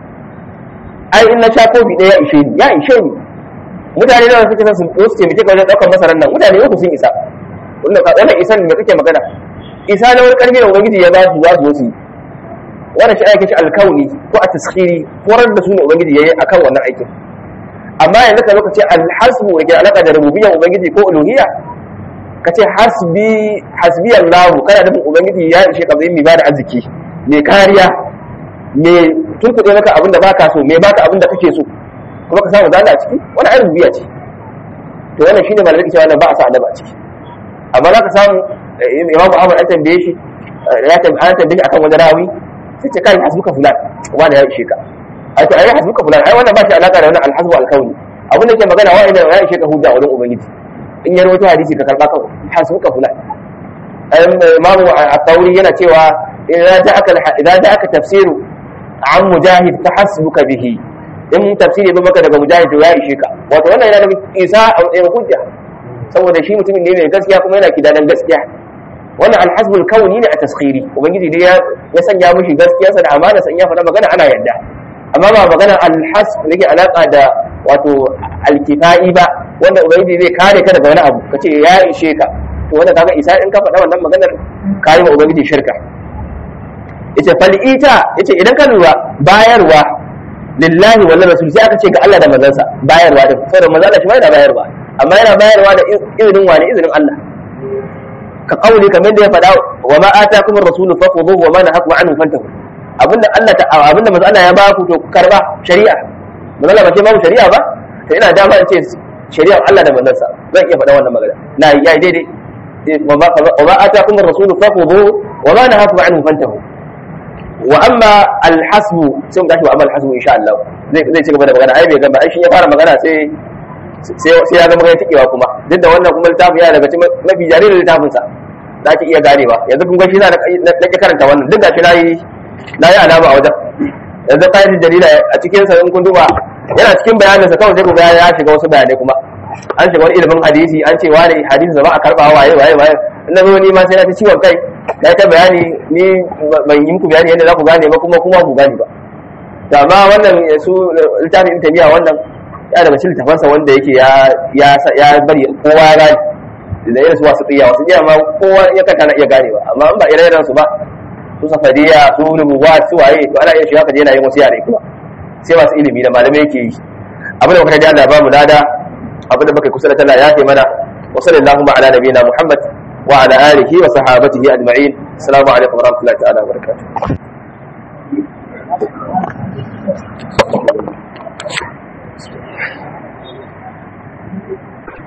S1: ai in na sha kofi ɗaya ya ishe ni ya ishe ni mutane da suke son su su taimake ka wajen ɗaukar masarar nan mutane uku sun isa wannan ka wannan isan da kake magana isa na wani karfi da ubangiji ya ba su za su zo su yi wannan shi ake shi alkauni ko a taskhiri horar da su ne ubangiji yayi akan wannan aikin amma yanzu ka zo ka ce alhasbu da ke alaka da rububiyyar ubangiji ko uluhiyya ka ce hasbi hasbi Allah kana nufin ubangiji ya ishe ka zai mai bada arziki mai kariya mai tunkuɗe maka abin da baka so mai baka abin da kake so kuma ka samu zalla a ciki wani ayin rubiya ce to wannan shine malamai ke cewa wannan ba a sa adaba a ciki amma za ka samu imamu Ahmad an tambaye shi ya tambaye tambaye shi akan wani rawi sai ce kai hasbuka fulan wanda ya ishe ka ai to ai hasbuka fulan ai wannan ba shi alaka da wannan alhasbu alkauni abin da ke magana wa idan ya ishe ka hujja wajen ubangiji in ya rawaito hadisi ka karba kawai hasbuka fulan imamu at-tawri yana cewa idan ja'aka idan ja'aka tafsiru an mujahid fa hasbuka bihi in tafsiri ya maka daga mujahid to ya ishe ka wato wannan yana da isa a matsayin hujja saboda shi mutumin ne mai gaskiya kuma yana kidanan gaskiya wannan alhasbul kauni ne a taskhiri ubangiji dai ya sanya mishi gaskiyarsa da amana san ya faɗa magana ana yarda amma ba magana alhasb da ke alaka da wato alkifai ba wanda ubangiji zai kare ka daga wani abu kace ya ishe ka to wanda kaga isa in ka faɗa wannan maganar kayi ma ubangiji shirka yace fal ita yace idan ka lura bayarwa lillahi wal rasul sai aka ce ga Allah da manzansa bayarwa da saboda manzo Allah shi ma yana bayarwa amma yana bayarwa da izinin wani izinin Allah ka kauli kamar da ya faɗa wa ma atakum ar-rasulu fakhudhuhu wa ma nahakum anhu fantahu abinda Allah ta abinda manzo Allah ya ba ku to karba shari'a manzo Allah ba ce ba shari'a ba to ina dama in ce shari'ar Allah da manzansa zan iya faɗa wannan magana na yi daidai wa ma atakum ar-rasulu fakhudhuhu wa ma nahakum anhu fantahu wa amma alhasbu sai mu tashi wa amma alhasbu insha Allah zai zai ci gaba da magana ai bai gaba ai shi ya fara magana sai sai sai ya ga magana tikewa kuma duk da wannan kuma littafin ya daga cikin mafi jaririn littafin sa za ki iya ganewa yanzu kun ga shi na na karanta wannan duk da shi nayi nayi alama a wajen yanzu qaidul dalila a cikin sa in kun duba yana cikin bayanin sa kawai sai ku ga ya shiga wasu bayanai kuma an shiga wani ilimin hadisi an ce wani hadisi da ba a karba waye waye waye na zo ni ma sai na ta ciwon kai na ta bayani ni ban yi muku bayani yadda za ku gane ba kuma kuma ku gane ba to amma wannan su littafin tamiya wannan ya daga cikin littafansa wanda yake ya ya ya bari kowa ya gane da irin su wasu tsiya wasu tsiya ma kowa ya kanta na iya gane ba amma in ba ire-iren su ba su safariya su rubuwa su waye to ana iya shiga ka je na yin wasu yare kuma sai masu ilimi da malamai yake yi abin da muka da Allah ba mu lada abin da muka kusa da talla ya kai mana wa sallallahu ala nabiyina muhammad وعلى آله وصحابته أجمعين السلام عليكم ورحمة الله تعالى وبركاته